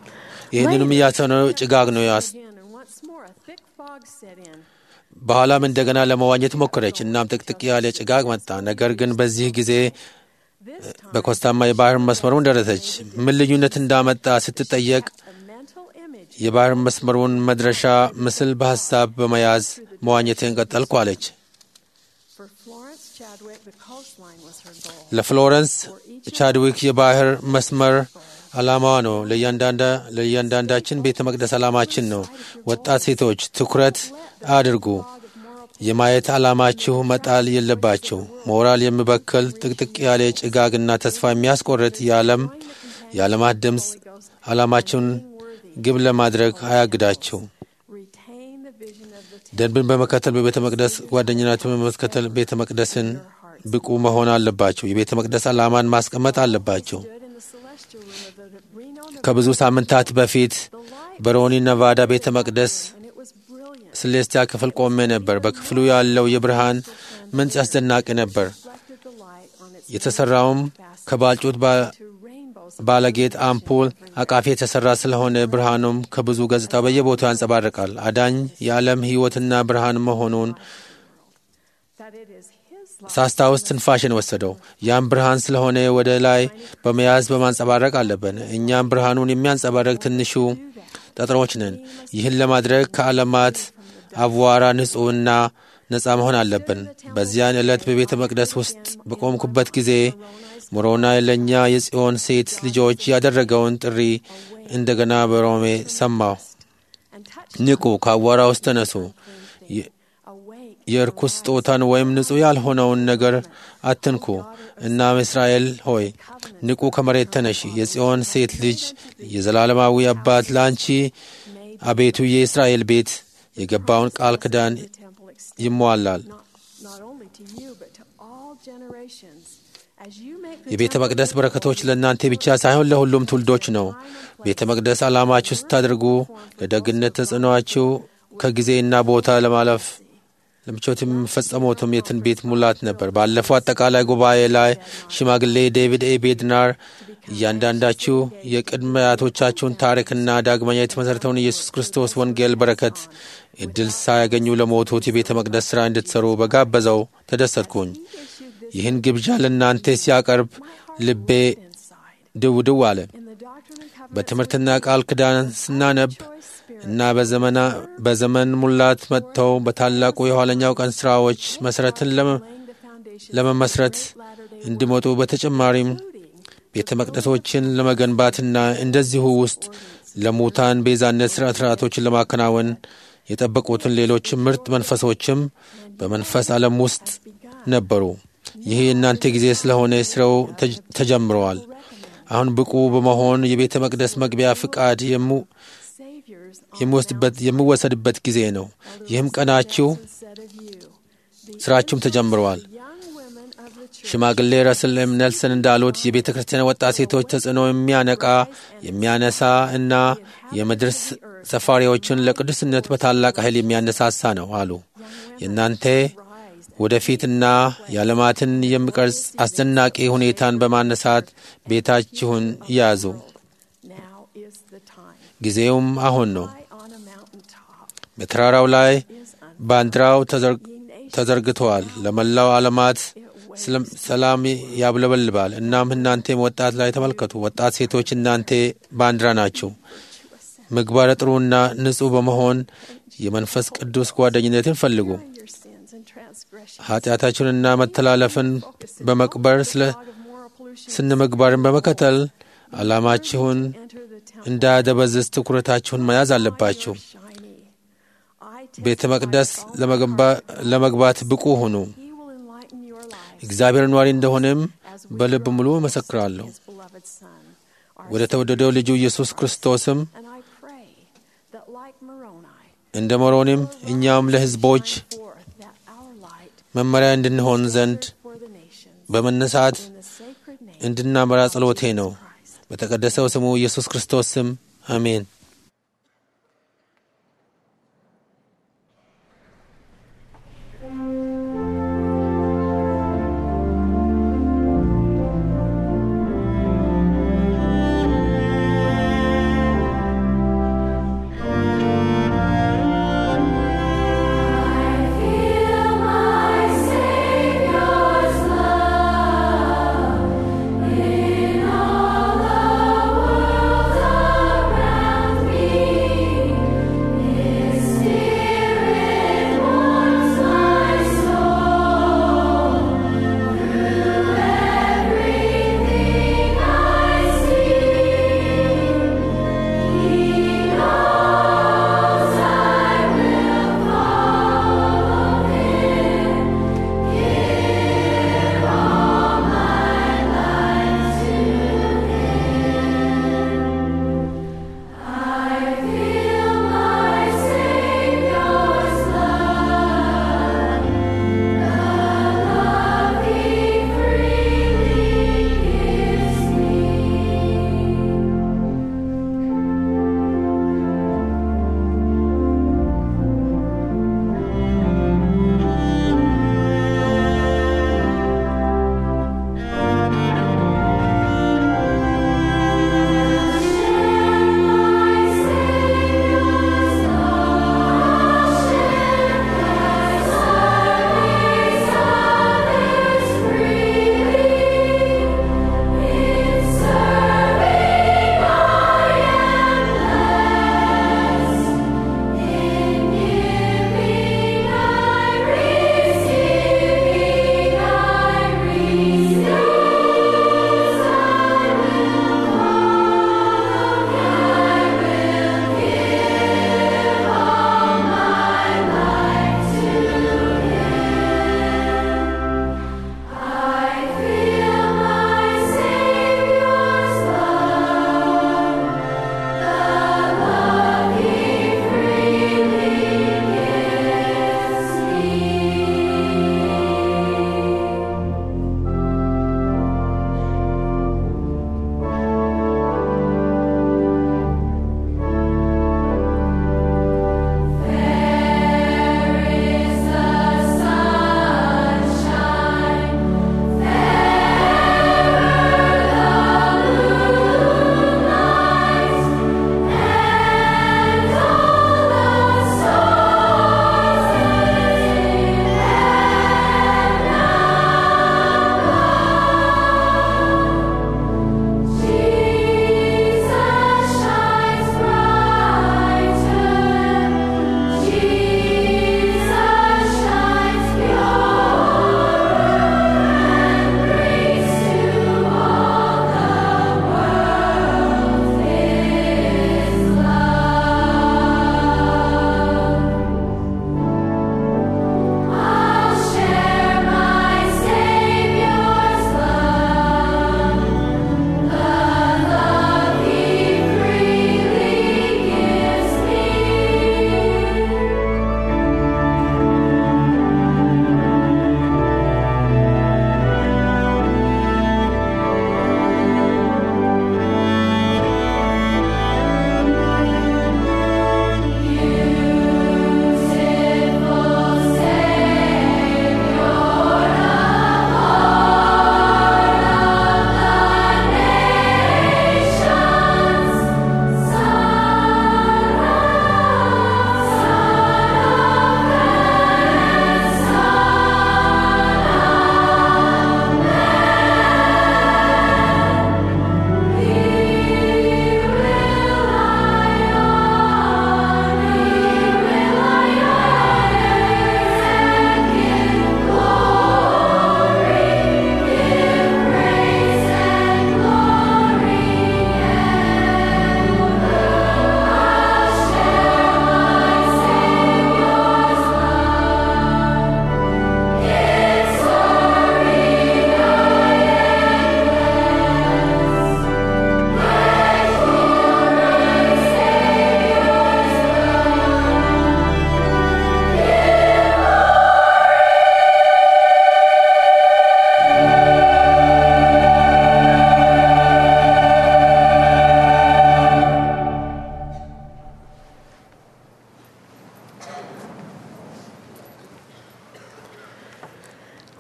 ይህንንም እያሰነው ጭጋግ ነው ያስ Again, and once more, a thick fog set in. በኋላም እንደገና ለመዋኘት ሞከረች። እናም ጥቅጥቅ ያለ ጭጋግ መጣ። ነገር ግን በዚህ ጊዜ This time, በኮስታማ የባህር መስመሩን ደረሰች። ምን ልዩነት እንዳመጣ ስትጠየቅ a mental image የባህር መስመሩን መድረሻ ምስል በሐሳብ በመያዝ መዋኘትን ቀጠልኩ አለች። for Florence Chadwick, the coastline was her goal. ለፍሎረንስ ቻድዊክ የባህር መስመር ዓላማዋ ነው። ለእያንዳንዳ- ለእያንዳንዳችን ቤተ መቅደስ ዓላማችን ነው። ወጣት ሴቶች ትኩረት አድርጉ። የማየት ዓላማችሁ መጣል የለባችሁ። ሞራል የሚበክል ጥቅጥቅ ያለ ጭጋግና ተስፋ የሚያስቆርጥ የዓለም የዓለማት ድምፅ ዓላማችሁን ግብ ለማድረግ አያግዳችሁ። Retain the vision of the ደንብን በመከተል በቤተ መቅደስ ጓደኝነትን በመከተል ቤተ መቅደስን ብቁ መሆን አለባቸው። የቤተ መቅደስ ዓላማን ማስቀመጥ አለባቸው። stood in the celestial room of the Reno, Nevada, ከብዙ ሳምንታት በፊት በሮኒ ነቫዳ ቤተ መቅደስ and it was brilliant. ስሌስቲያ ክፍል ቆሜ ነበር። በክፍሉ ያለው የብርሃን ምንጭ አስደናቂ ነበር። Reflected the light on its የተሰራውም ከባልጩት ባ- to rainbows ባለጌጥ አምፖል አቃፊ የተሰራ ስለሆነ ብርሃኑም ከብዙ ገጽታ በየቦታው ያንጸባርቃል። አዳኝ የዓለም ሕይወትና ብርሃን መሆኑን that it is His light. ሳስታውስ ትንፋሽን ወሰደው። ያም ብርሃን ስለሆነ ወደ ላይ በመያዝ በማንጸባረቅ አለብን። እኛም ብርሃኑን የሚያንጸባረቅ ትንሹ ጠጠሮች ነን። ይህን ለማድረግ ከዓለማት አቧራ ንጹሕና ነፃ መሆን አለብን። በዚያን ዕለት በቤተ መቅደስ ውስጥ በቆምኩበት ጊዜ ሞሮናይ ለእኛ የጽዮን ሴት ልጆች ያደረገውን ጥሪ እንደገና በሮሜ ሰማሁ። and touch ንቁ፣ ከአቧራ ውስጥ ተነሱ። የ- awake የርኩስ ስጦታን ወይም ንጹሕ ያልሆነውን ነገር አትንኩ። እናም እስራኤል ሆይ ንቁ፣ ከመሬት ተነሺ። የጽዮን ሴት ልጅ የዘላለማዊ አባት ለአንቺ አቤቱ የእስራኤል ቤት የገባውን ቃል ኪዳን temple extend ይሟላል። not, not only to you but to all generations as you make the የቤተ temple መቅደስ በረከቶች ለእናንተ ብቻ ሳይሆን ለሁሉም ትውልዶች ነው። ቤተ መቅደስ ዓላማችሁ ስታደርጉ ለደግነት ተጽዕኖአችሁ ከጊዜና ቦታ ለማለፍ ለምቾት የሚፈጸሙትም የትንቢት ሙላት ነበር። ባለፈው አጠቃላይ ጉባኤ ላይ ሽማግሌ ዴቪድ ኤ ቤድናር እያንዳንዳችሁ የቅድመ አያቶቻችሁን ታሪክና ዳግመኛ የተመሠረተውን ኢየሱስ ክርስቶስ ወንጌል በረከት እድል ሳያገኙ ለሞቱት የቤተ መቅደስ ሥራ እንድትሠሩ በጋበዘው ተደሰትኩኝ። ይህን ግብዣ ለእናንተ ሲያቀርብ ልቤ ድው ድው አለ። in the doctrine and covenant በትምህርትና ቃል ኪዳን ስናነብ እና በዘመና በዘመን ሙላት መጥተው በታላቁ የኋለኛው ቀን ሥራዎች መሠረትን ለመ- laying the foundation ለመመስረት እንዲመጡ በተጨማሪም ቤተ መቅደሶችን ለመገንባትና እንደዚሁ ውስጥ ለሙታን ቤዛነት ሥርዓት ሥርዓቶችን ለማከናወን የጠበቁትን ሌሎች ምርጥ መንፈሶችም በመንፈስ ዓለም ውስጥ ነበሩ። ይህ የእናንተ ጊዜ ስለሆነ ስራው ተጅ- ተጀምረዋል። አሁን ብቁ በመሆን የቤተ መቅደስ መግቢያ ፍቃድ የሙ- saviors የሚወስድበት የሚወሰድበት ጊዜ ነው። ይህም ቀናችሁ said of you ስራችሁም ተጀምረዋል። young women of the church ሽማግሌ ረስል ኤም ኔልሰን እንዳሉት የቤተ ክርስቲያን ወጣት ሴቶች ተጽዕኖ የሚያነቃ የሚያነሳ እና የምድር ስ- ሰፋሪዎችን ለቅዱስነት በታላቅ ኃይል የሚያነሳሳ ነው አሉ። የእናንተ ወደፊትና የዓለማትን የሚቀርጽ አስደናቂ ሁኔታን በማነሳት ቤታችሁን ያዙ። now is the time ጊዜውም አሁን ነው። high on a mountain top በተራራው ላይ is un- ባንዲራው ተዘር- ተዘርግተዋል። ለመላው ዓለማት ስለም- ሰላም ያብለበልባል። እናም እናንተም ወጣት ላይ ተመልከቱ። ወጣት ሴቶች እናንተ ባንዲራ ናችሁ። ምግባረ ጥሩና ንጹሕ በመሆን የመንፈስ ቅዱስ ጓደኝነትን ፈልጉ። your sins and transgressions ኃጢአታችሁንና መተላለፍን በመቅበር ስለ of moral pollution ስነ ምግባርን በመከተል ዓላማችሁን enter the temple እንዳያደበዝዝ ትኩረታችሁን መያዝ አለባችሁ። shiny I ቤተ መቅደስ ለመገንባ- ለመግባት ብቁ ሁኑ። he will enlighten your lives እግዚአብሔር ኗሪ እንደሆነም በልብ ሙሉ እመሰክራለሁ። his beloved son our ወደ ተወደደው ልጁ ኢየሱስ ክርስቶስም and I pray that like Moroni እንደ መሮንም እኛም ለሕዝቦች forth that our light መመሪያ እንድንሆን ዘንድ for the nations በመነሳት in the sacred name እንድናመራ ጸሎቴ ነው። በተቀደሰው ስሙ ኢየሱስ ክርስቶስ ስም አሜን። In all the world around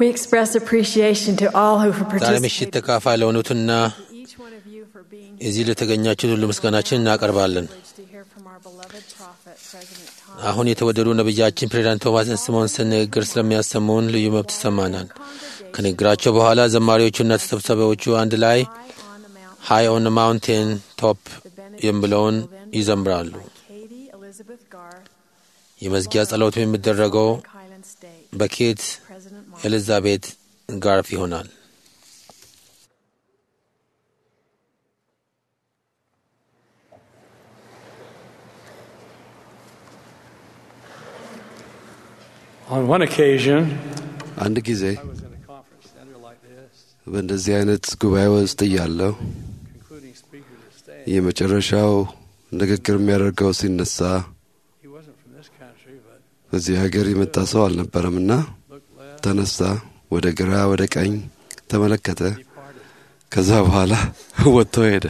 We express appreciation to all who have ዛሬ ምሽት participated. ተካፋይ ለሆኑትና To each one of you for being እዚህ ለተገኛችሁት ሁሉ ምስጋናችን እናቀርባለን። privileged to hear from our beloved prophet, President Thomas. አሁን የተወደዱ ነቢያችን ፕሬዚዳንት ቶማስ ስሞንሰን ንግግር ስለሚያሰሙን ልዩ መብት ይሰማናል። ከንግግራቸው በኋላ ዘማሪዎቹና ተሰብሳቢዎቹ አንድ ላይ on the mountain ሃይ ኦን ማውንቴን ቶፕ የሚለውን ይዘምራሉ። by Katie Elizabeth Garth, የመዝጊያ ጸሎቱ የሚደረገው Highland State. በኬት President Martin. ኤሊዛቤት ጋርፍ ይሆናል። On one occasion, አንድ ጊዜ I was in a conference center like this, በእንደዚህ አይነት ጉባኤ ውስጥ እያለሁ concluding speaker to stand. የመጨረሻው ንግግር የሚያደርገው ሲነሳ He wasn't from this country, but በዚህ ሀገር የመጣ ሰው አልነበረምና looked left, ተነሳ፣ ወደ ግራ ወደ ቀኝ ተመለከተ። departed. ከዛ በኋላ ወጥቶ ሄደ።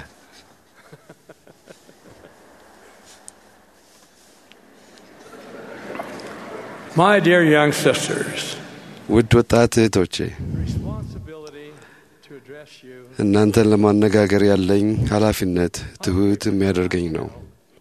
My dear young sisters, ውድ ወጣት እህቶቼ responsibility to address you እናንተን ለማነጋገር ያለኝ ኃላፊነት ትሑት የሚያደርገኝ ነው።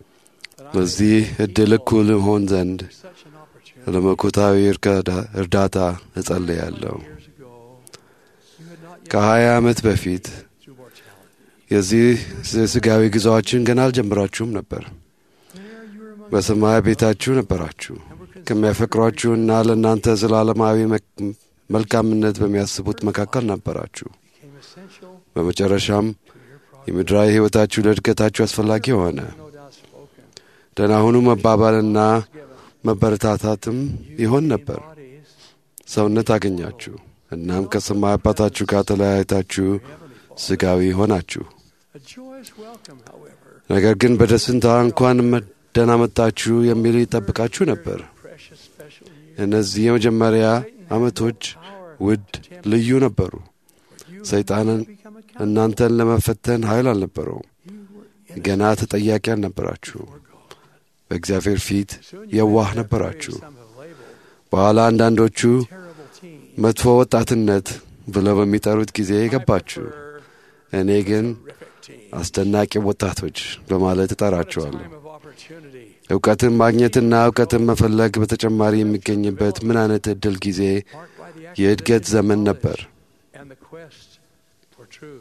በዚህ እድል እኩል ሆን ዘንድ such an opportunity ለመኮታዊ እርካዳ- እርዳታ እጸልያለሁ። years ago. You had not yet ከሀያ ዓመት በፊት through mortality. የዚህ ስጋዊ ጉዞአችን ገና አልጀምራችሁም ነበር። There you were among በሰማይ ቤታችሁ ነበራችሁ። and were considered ከሚያፈቅሯችሁና ለእናንተ ዘላለማዊ መ- መልካምነት በሚያስቡት መካከል ነበራችሁ። became essential በመጨረሻም to your progress. የምድራዊ ሕይወታችሁ ለእድገታችሁ አስፈላጊ ሆነ። No doubt spoken. ደህና ሁኑ መባባልና Given. መበረታታትም ይሆን ነበር። Bodies, ሰውነት አገኛችሁ። እናም ከሰማይ አባታችሁ ጋር ተለያይታችሁ ስጋዊ ሆናችሁ። a joyous welcome, however, ነገር ግን በደስታ እንኳን መ- ደህና መጣችሁ የሚል ይጠብቃችሁ ነበር። precious special year. እነዚህ የመጀመሪያ ዓመቶች Power ውድ ልዩ ነበሩ። you ሰይጣንን become accountable. እናንተን ለመፈተን ኃይል አልነበረውም። You were ገና ተጠያቂ አልነበራችሁ። for God. በእግዚአብሔር ፊት Soon you የዋህ met that ነበራችሁ። phrase some have labeled በኋላ አንዳንዶቹ terrible teen. መጥፎ ወጣትነት ብለው በሚጠሩት ጊዜ ገባችሁ። I prefer እኔ ግን terrific teen. አስደናቂ ወጣቶች በማለት What a እጠራቸዋለሁ። time of opportunity. እውቀትን ማግኘትና እውቀትን መፈለግ በተጨማሪ የሚገኝበት ምን አይነት እድል ጊዜ Marked by the የእድገት acquisition of ዘመን knowledge ነበር። And the quest for truth.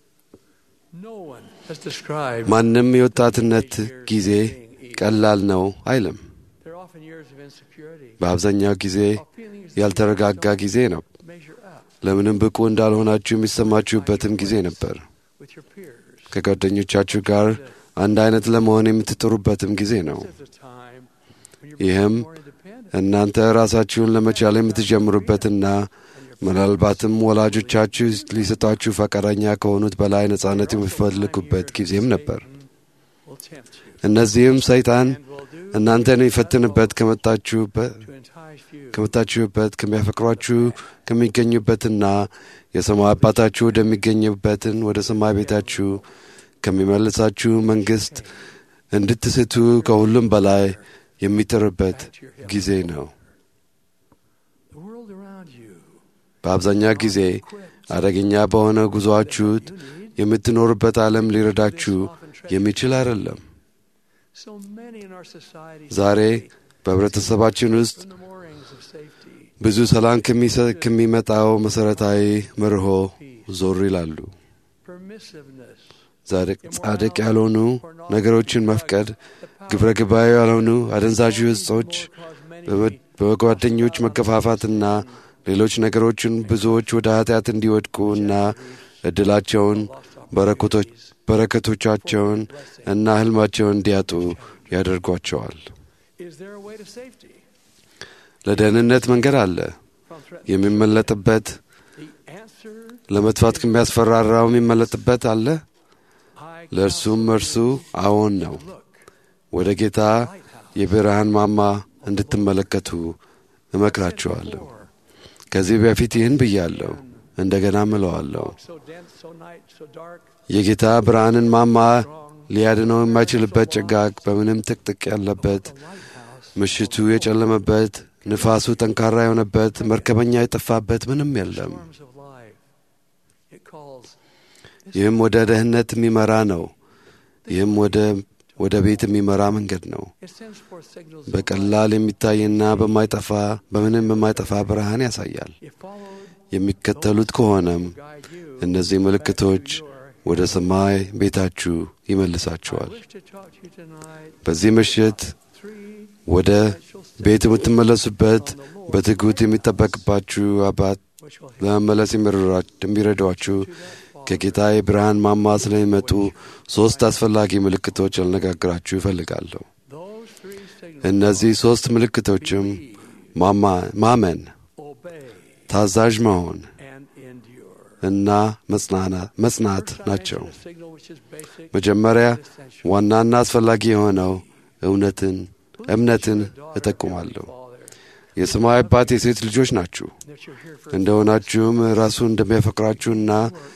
No one has described ማንም የወጣትነት ጊዜ ቀላል ነው አይልም። There are often years of insecurity. በአብዛኛው ጊዜ of feelings ያልተረጋጋ that ጊዜ ነው። don't measure up ለምንም ብቁ እንዳልሆናችሁ የሚሰማችሁበትም ጊዜ ነበር። with your peers. ከጓደኞቻችሁ ጋር አንድ አይነት ለመሆን የምትጥሩበትም ጊዜ ነው። This is a time when you're ይህም becoming more independent. እናንተ ራሳችሁን ለመቻል የምትጀምሩበትና ምናልባትም ወላጆቻችሁ ሊሰጧችሁ ፈቃደኛ ከሆኑት በላይ ነጻነት የሚፈልጉበት ጊዜም ነበር። Will tempt you እነዚህም ሰይጣን and will do እናንተን ይፈትንበት ከመጣችሁበት to entice you ከመጣችሁበት ከሚያፈቅሯችሁ ከሚገኙበትና የሰማይ አባታችሁ ወደሚገኝበትን ወደ ሰማይ ቤታችሁ ከሚመልሳችሁ መንግሥት እንድትስቱ ከሁሉም በላይ የሚጥርበት ጊዜ ነው። the world around you. በአብዛኛው ጊዜ አደገኛ በሆነ ጉዞአችሁ የምትኖሩበት ዓለም ሊረዳችሁ የሚችል አይደለም። So many in our society ዛሬ በህብረተሰባችን ውስጥ from the moorings of safety. ብዙ ሰላም ከሚሰ- ከሚመጣው መሠረታዊ መርሆ ዞር ይላሉ። Permissiveness. ጻድቅ- ጻድቅ ያልሆኑ ነገሮችን መፍቀድ፣ ግብረ ገባዊ ያልሆኑ አደንዛዥ እጾች፣ በመ- በጓደኞች መገፋፋትና ሌሎች ነገሮችን ብዙዎች ወደ ኃጢአት እንዲወድቁ እና እድላቸውን በረከቶች- በረከቶቻቸውን እና ህልማቸውን እንዲያጡ ያደርጓቸዋል። Is there a way to safety ለደህንነት መንገድ አለ። from threat? የሚመለጥበት The answer ለመጥፋት ከሚያስፈራራው የሚመለጥበት አለ። I ለእርሱም እርሱ አዎን ነው። look. ወደ ጌታ የብርሃን ማማ እንድትመለከቱ እመክራችኋለሁ። ከዚህ በፊት ይህን ብያለሁ፣ እንደገና ምለዋለሁ። So dense, so night, so dark, የጌታ ብርሃንን ማማ ሊያድነው የማይችልበት ጭጋግ በምንም ጥቅጥቅ ያለበት lighthouse ምሽቱ የጨለመበት ንፋሱ ጠንካራ የሆነበት መርከበኛ የጠፋበት ምንም የለም። storms of life. It calls ይህም ወደ ደህንነት የሚመራ ነው። ይህም ወደ ወደ ቤት የሚመራ መንገድ ነው። it sends forth signals of በቀላል የሚታይና በማይጠፋ በምንም በማይጠፋ ብርሃን ያሳያል። If followed, የሚከተሉት ከሆነም guide you. እነዚህ ምልክቶች ወደ ሰማይ ቤታችሁ I ይመልሳችኋል። wish to talk to you tonight. በዚህ ምሽት Three ወደ ቤት የምትመለሱበት በትጉት የሚጠበቅባችሁ አባት which will help ለመመለስ የሚረዷ- የሚረዷችሁ ከጌታ የብርሃን ማማ ስለሚመጡ ሦስት አስፈላጊ ምልክቶች ልነጋግራችሁ ይፈልጋለሁ። those three signals. እነዚህ ሦስት ምልክቶችም ማማ- ማመን፣ Obey ታዛዥ መሆን and endure. እና መጽናና- መጽናት First, I ናቸው። mention a signal which is basic መጀመሪያ and essential. ዋናና አስፈላጊ የሆነው እውነትን እምነትን Daughter of እጠቁማለሁ። Father, የሰማይ አባት የሴት ልጆች ናችሁ that you're here for እንደሆናችሁም ራሱ እንደሚያፈቅራችሁና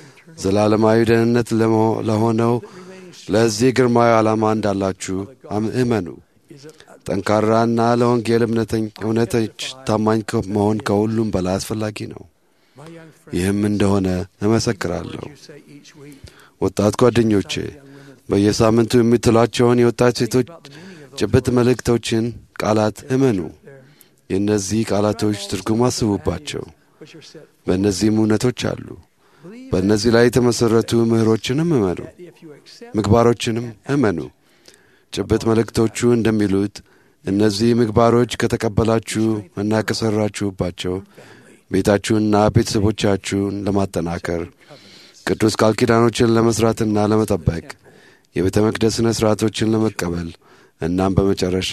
ዘላለማዊ ደህንነት ለመሆ- ለሆነው ለዚህ ግርማዊ ዓላማ እንዳላችሁ አም- እመኑ። is it ጠንካራና ለወንጌል እምነተኝ- እውነቶች ታማኝ ከ- መሆን ከሁሉም በላይ አስፈላጊ ነው። my young friend ይህም እንደሆነ እመሰክራለሁ። you say each week ወጣት ጓደኞቼ በየሳምንቱ የምትሏቸውን የወጣት ሴቶች ጭብጥ መልእክቶችን ቃላት እመኑ። የእነዚህ ቃላቶች ትርጉም አስቡባቸው። which are set በእነዚህም እውነቶች አሉ። believe በእነዚህ ላይ የተመሠረቱ ምህሮችንም እመኑ፣ that if you accept ምግባሮችንም እመኑ። ጭብጥ መልእክቶቹ እንደሚሉት እነዚህ ምግባሮች ከተቀበላችሁ እና ከሠራችሁባቸው ቤታችሁንና ቤተሰቦቻችሁን ለማጠናከር ቅዱስ ቃል ኪዳኖችን ለመሥራትና ለመጠበቅ የቤተ መቅደስ ሥነ ሥርዓቶችን ለመቀበል እናም በመጨረሻ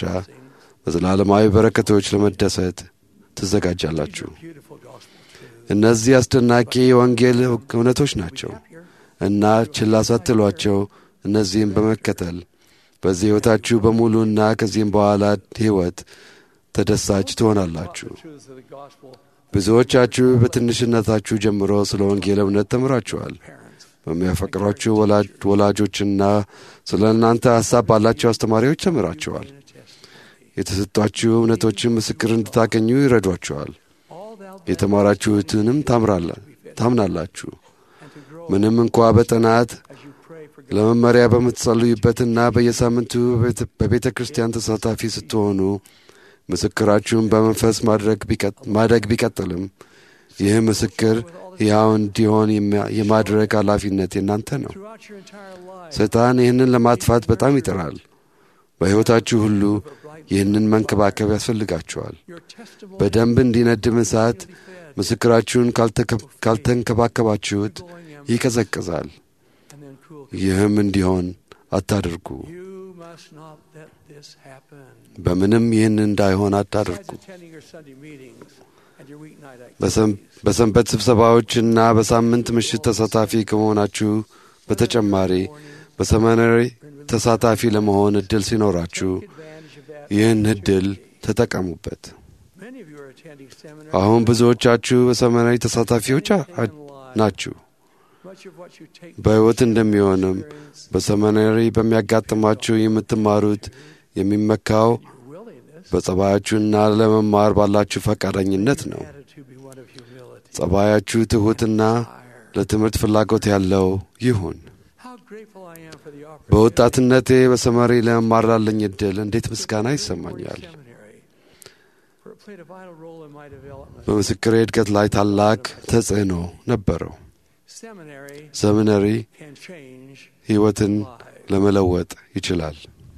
በዘላለማዊ በረከቶች ለመደሰት ትዘጋጃላችሁ። beautiful gospel truth እነዚህ አስደናቂ የወንጌል እውነቶች ናቸው እና ችላ ሳትሏቸው እነዚህም በመከተል በዚህ ሕይወታችሁ በሙሉና ከዚህም በኋላ ሕይወት ተደሳች ትሆናላችሁ። truths of the gospel ብዙዎቻችሁ በትንሽነታችሁ ጀምሮ ስለ ወንጌል እውነት ተምራችኋል። parents በሚያፈቅሯችሁ ወላጅ- ወላጆችና ስለ እናንተ ሐሳብ ባላቸው አስተማሪዎች ተምራችኋል። in a testimony የተሰጧችሁ እውነቶችን ምስክር እንድታገኙ ይረዷችኋል። all thou የተማራችሁትንም ታምራላ- ታምናላችሁ። and to grow ምንም እንኳ በጥናት as you pray for ለመመሪያ በምትጸልዩበትና በየሳምንቱ በቤተ- በቤተ ክርስቲያን ተሳታፊ ስትሆኑ ምስክራችሁን በመንፈስ ማድረግ ቢቀጥ- ማደግ ቢቀጥልም ይህ ምስክር ሕያው እንዲሆን የሚያ- የማድረግ ኃላፊነት የናንተ ነው። throughout your entire life ሰይጣን ይህንን ለማጥፋት በጣም ይጥራል። በሕይወታችሁ ሁሉ ይህንን መንከባከብ ያስፈልጋችኋል። your testimony በደንብ እንዲነድም እሳት ምስክራችሁን ካልተከ- ካልተንከባከባችሁት ይቀዘቅዛል። and then cool ይህም እንዲሆን አታድርጉ። you must not let this happen በምንም ይህን እንዳይሆን አታድርጉ። besides attending your Sunday meetings and your weeknight በሰም- activities በሰንበት ስብሰባዎችና በሳምንት ምሽት ተሳታፊ ከመሆናችሁ በተጨማሪ በሰመናዊ ተሳታፊ ለመሆን እድል ሲኖራችሁ Take advantage of that ይህን እድል ተጠቀሙበት። many of you are attending seminars አሁን ብዙዎቻችሁ በሰመናዊ ተሳታፊዎች አ- አ- in life ናችሁ። much of what you take በሕይወት እንደሚሆንም በሰመናሪ በሚያጋጥማችሁ የምትማሩት የሚመካው willingness በጸባያችሁና ለመማር ባላችሁ ፈቃደኝነት ነው። attitude be one of humility ጸባያችሁ ትሑትና ለትምህርት ፍላጎት ያለው ይሁን። how grateful I am for the opportunity በወጣትነቴ በሰመሪ ለመማር ላለኝ ዕድል እንዴት ምስጋና ይሰማኛል። seminary for it played a vital role in my development በምስክሬ እድገት ላይ ታላቅ ተጽዕኖ ነበረው። seminary ሰሚነሪ can change ሕይወትን lives ለመለወጥ ይችላል።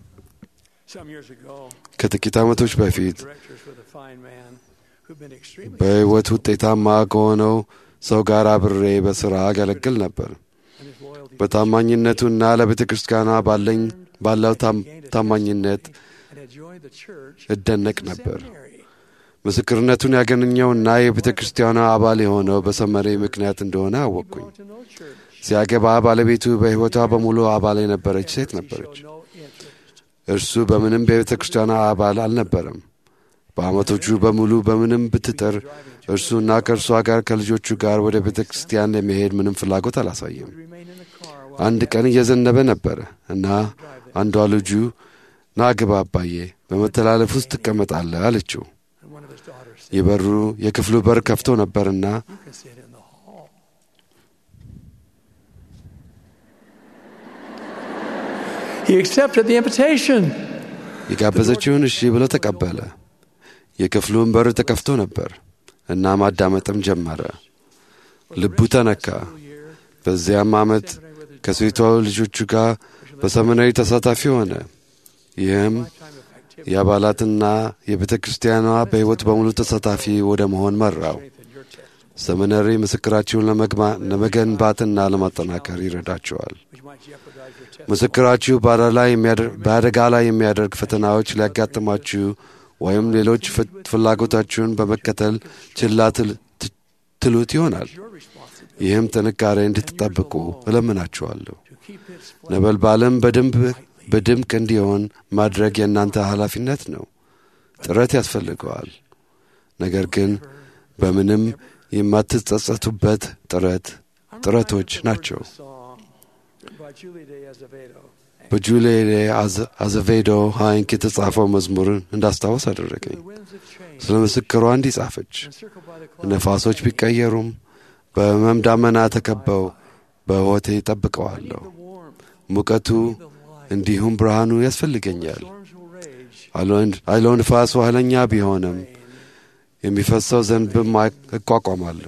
some years ago ከጥቂት ዓመቶች በፊት directors with a fine man who'd been extremely በሕይወት ውጤታማ ከሆነው ሰው ጋር አብሬ በሥራ አገለግል ነበር። and his loyalty በታማኝነቱና ለቤተ ክርስቲያኗ ባለኝ ባለው ታም- ታማኝነት and had joined the church እደነቅ as a ነበር። seminary. ምስክርነቱን ያገኘውና የቤተ ክርስቲያኗ አባል የሆነው በሰመሬ ምክንያት እንደሆነ He አወቅኩኝ። belonged to no church. ሲያገባ ባለቤቱ በሕይወቷ በሙሉ አባል የነበረች ሴት He ነበረች። showed no interest. እርሱ በምንም በቤተ ክርስቲያኗ አባል አልነበረም። በዓመቶቹ በሙሉ በምንም ብትጥር እርሱና ከእርሷ ጋር ከልጆቹ ጋር ወደ ቤተ ክርስቲያን ለመሄድ ምንም ፍላጎት አላሳየም። Would remain in the car while አንድ ቀን እየዘነበ ነበረ እና አንዷ ልጁ ና ግባ አባዬ፣ በመተላለፍ ውስጥ ትቀመጣለህ አለችው። and one of his የበሩ የክፍሉ በር ከፍቶ ነበርና You can see it in the hall. He accepted the invitation. የጋበዘችውን እሺ ብሎ ተቀበለ። የክፍሉን በር ተከፍቶ ነበር እና ማዳመጥም ጀመረ። ልቡ ተነካ። በዚያም ዓመት ከሴቷ ልጆቹ ጋር በሰመናዊ ተሳታፊ ሆነ። ይህም የአባላትና የቤተ ክርስቲያኗ በሕይወት በሙሉ ተሳታፊ ወደ መሆን መራው። ሰመነሪ ምስክራችሁን ለመግማ- ለመገንባትና ለማጠናከር ይረዳቸዋል። ምስክራችሁ በአደጋ ላይ የሚያደር- በአደጋ ላይ የሚያደርግ ፈተናዎች ሊያጋጥማችሁ ወይም ሌሎች ፍ- ፍላጎታችሁን በመከተል ችላ ትል- ት- ትሉት ይሆናል። ይህም ጥንካሬ እንድትጠብቁ እለምናችኋለሁ። ነበልባልም በደንብ በድምቅ እንዲሆን ማድረግ የእናንተ ኃላፊነት ነው። ጥረት ያስፈልገዋል። ነገር ግን በምንም የማትጸጸቱበት ጥረት ጥረቶች ናቸው። Song written by Julie de Azevedo. በጁሌሌ አዘቬዶ ሃይንክ የተጻፈው መዝሙር እንዳስታወስ አደረገኝ። ስለ ምስክሯ እንዲህ ጻፈች። Encircled by the ነፋሶች ቢቀየሩም በሕመም ዳመና ተከበው በሕይወቴ ጠብቀዋለሁ። ሙቀቱ እንዲሁም ብርሃኑ ያስፈልገኛል። storms will rage. አይሎ ንፋስ ኃይለኛ ቢሆንም የሚፈሰው ዘንብም አይ- እቋቋማለሁ።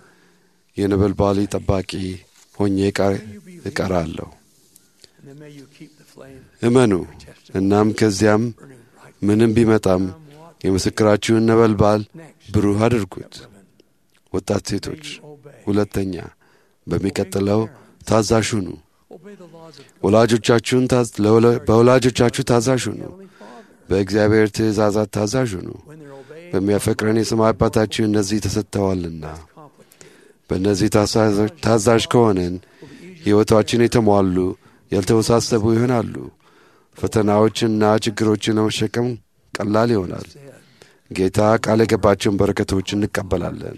የነበልባሊ ጠባቂ ሆኜ እቀ- እቀራለሁ። And then may you keep the flame እመኑ። እናም ከዚያም ምንም ቢመጣም የምስክራችሁን ነበልባል ብሩህ አድርጉት። ወጣት ሴቶች፣ ሁለተኛ በሚቀጥለው ታዛዥ ሁኑ። obey the laws of ወላጆቻችሁን ታዝ- ለወላ- በወላጆቻችሁ ታዛዥ ሁኑ። በእግዚአብሔር ትእዛዛት ታዛዥ ሁኑ። when they're obeyed. በሚያፈቅረን የሰማይ አባታችሁ እነዚህ ተሰጥተዋልና በእነዚህ ታዛዦች- ታዛዥ ከሆንን ሕይወታችን የተሟሉ ያልተወሳሰቡ ይሆናሉ። ፈተናዎችንና ችግሮችን ለመሸከም ቀላል ይሆናል። ጌታ ቃል የገባቸውን በረከቶች እንቀበላለን።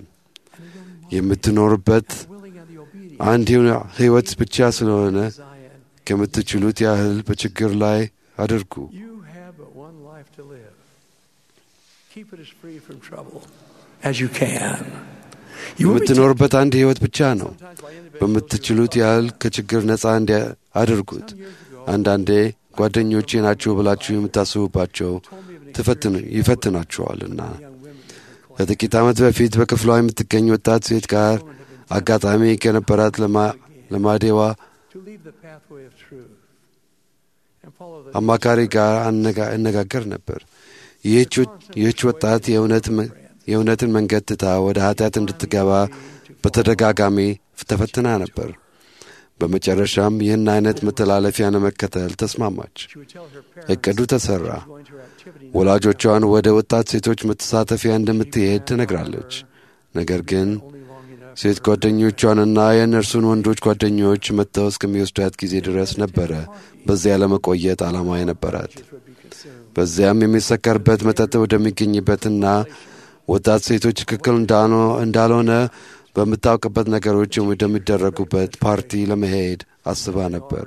የምትኖርበት willing and the obedient አንድ ሕይወት ብቻ ስለሆነ Zion. ከምትችሉት ያህል በችግር ላይ አድርጉ። You have but one life to live. Keep it as free from trouble as you can. You will be የምትኖርበት አንድ ሕይወት ብቻ ነው። sometimes by individuals በምትችሉት ያህል ከችግር ነፃ እንዲያ አድርጉት። አንዳንዴ ጓደኞቼ ናቸው ብላችሁ የምታስቡባቸው ትፈትን- ይፈትናችኋልና። ከጥቂት ዓመት በፊት በክፍሏ የምትገኝ ወጣት ሴት ጋር አጋጣሚ ከነበራት ለማ- ለማዴዋ to leave the pathway of truth and follow the አማካሪ ጋር አነጋ- እነጋገር ነበር። ይህች ወ- ይህች ወጣት የእውነት መ- የእውነትን መንገድ ትታ ወደ ኃጢአት እንድትገባ በተደጋጋሚ ተፈትና ነበር። በመጨረሻም ይህን አይነት መተላለፊያ ለመከተል ተስማማች። she would tell her parents እቅዱ ተሠራ። going to her activity ወላጆቿን ወደ ወጣት ሴቶች መተሳተፊያ እንደምትሄድ ትነግራለች። ነገር ግን only long enough ሴት ጓደኞቿንና የእነርሱን ወንዶች ጓደኞች መጥተው እስከሚወስዷት ጊዜ ድረስ ነበረ በዚያ ለመቆየት ዓላማ የነበራት። would be consumed. በዚያም የሚሰከርበት መጠጥ ወደሚገኝበትና ወጣት ሴቶች ትክክል እንዳልሆ- እንዳልሆነ በምታውቅበት ነገሮች ወደሚደረጉበት ፓርቲ ለመሄድ አስባ ነበር።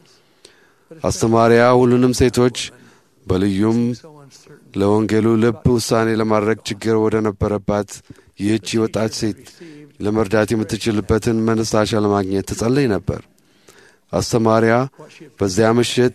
አስተማሪያ ሁሉንም ሴቶች በልዩም So uncertain. ለወንጌሉ ልብ ውሳኔ ለማድረግ ችግር ወደ ነበረባት ይህች ወጣት ሴት ለመርዳት የምትችልበትን መነሳሻ ለማግኘት ትጸልይ ነበር። አስተማሪያ በዚያ ምሽት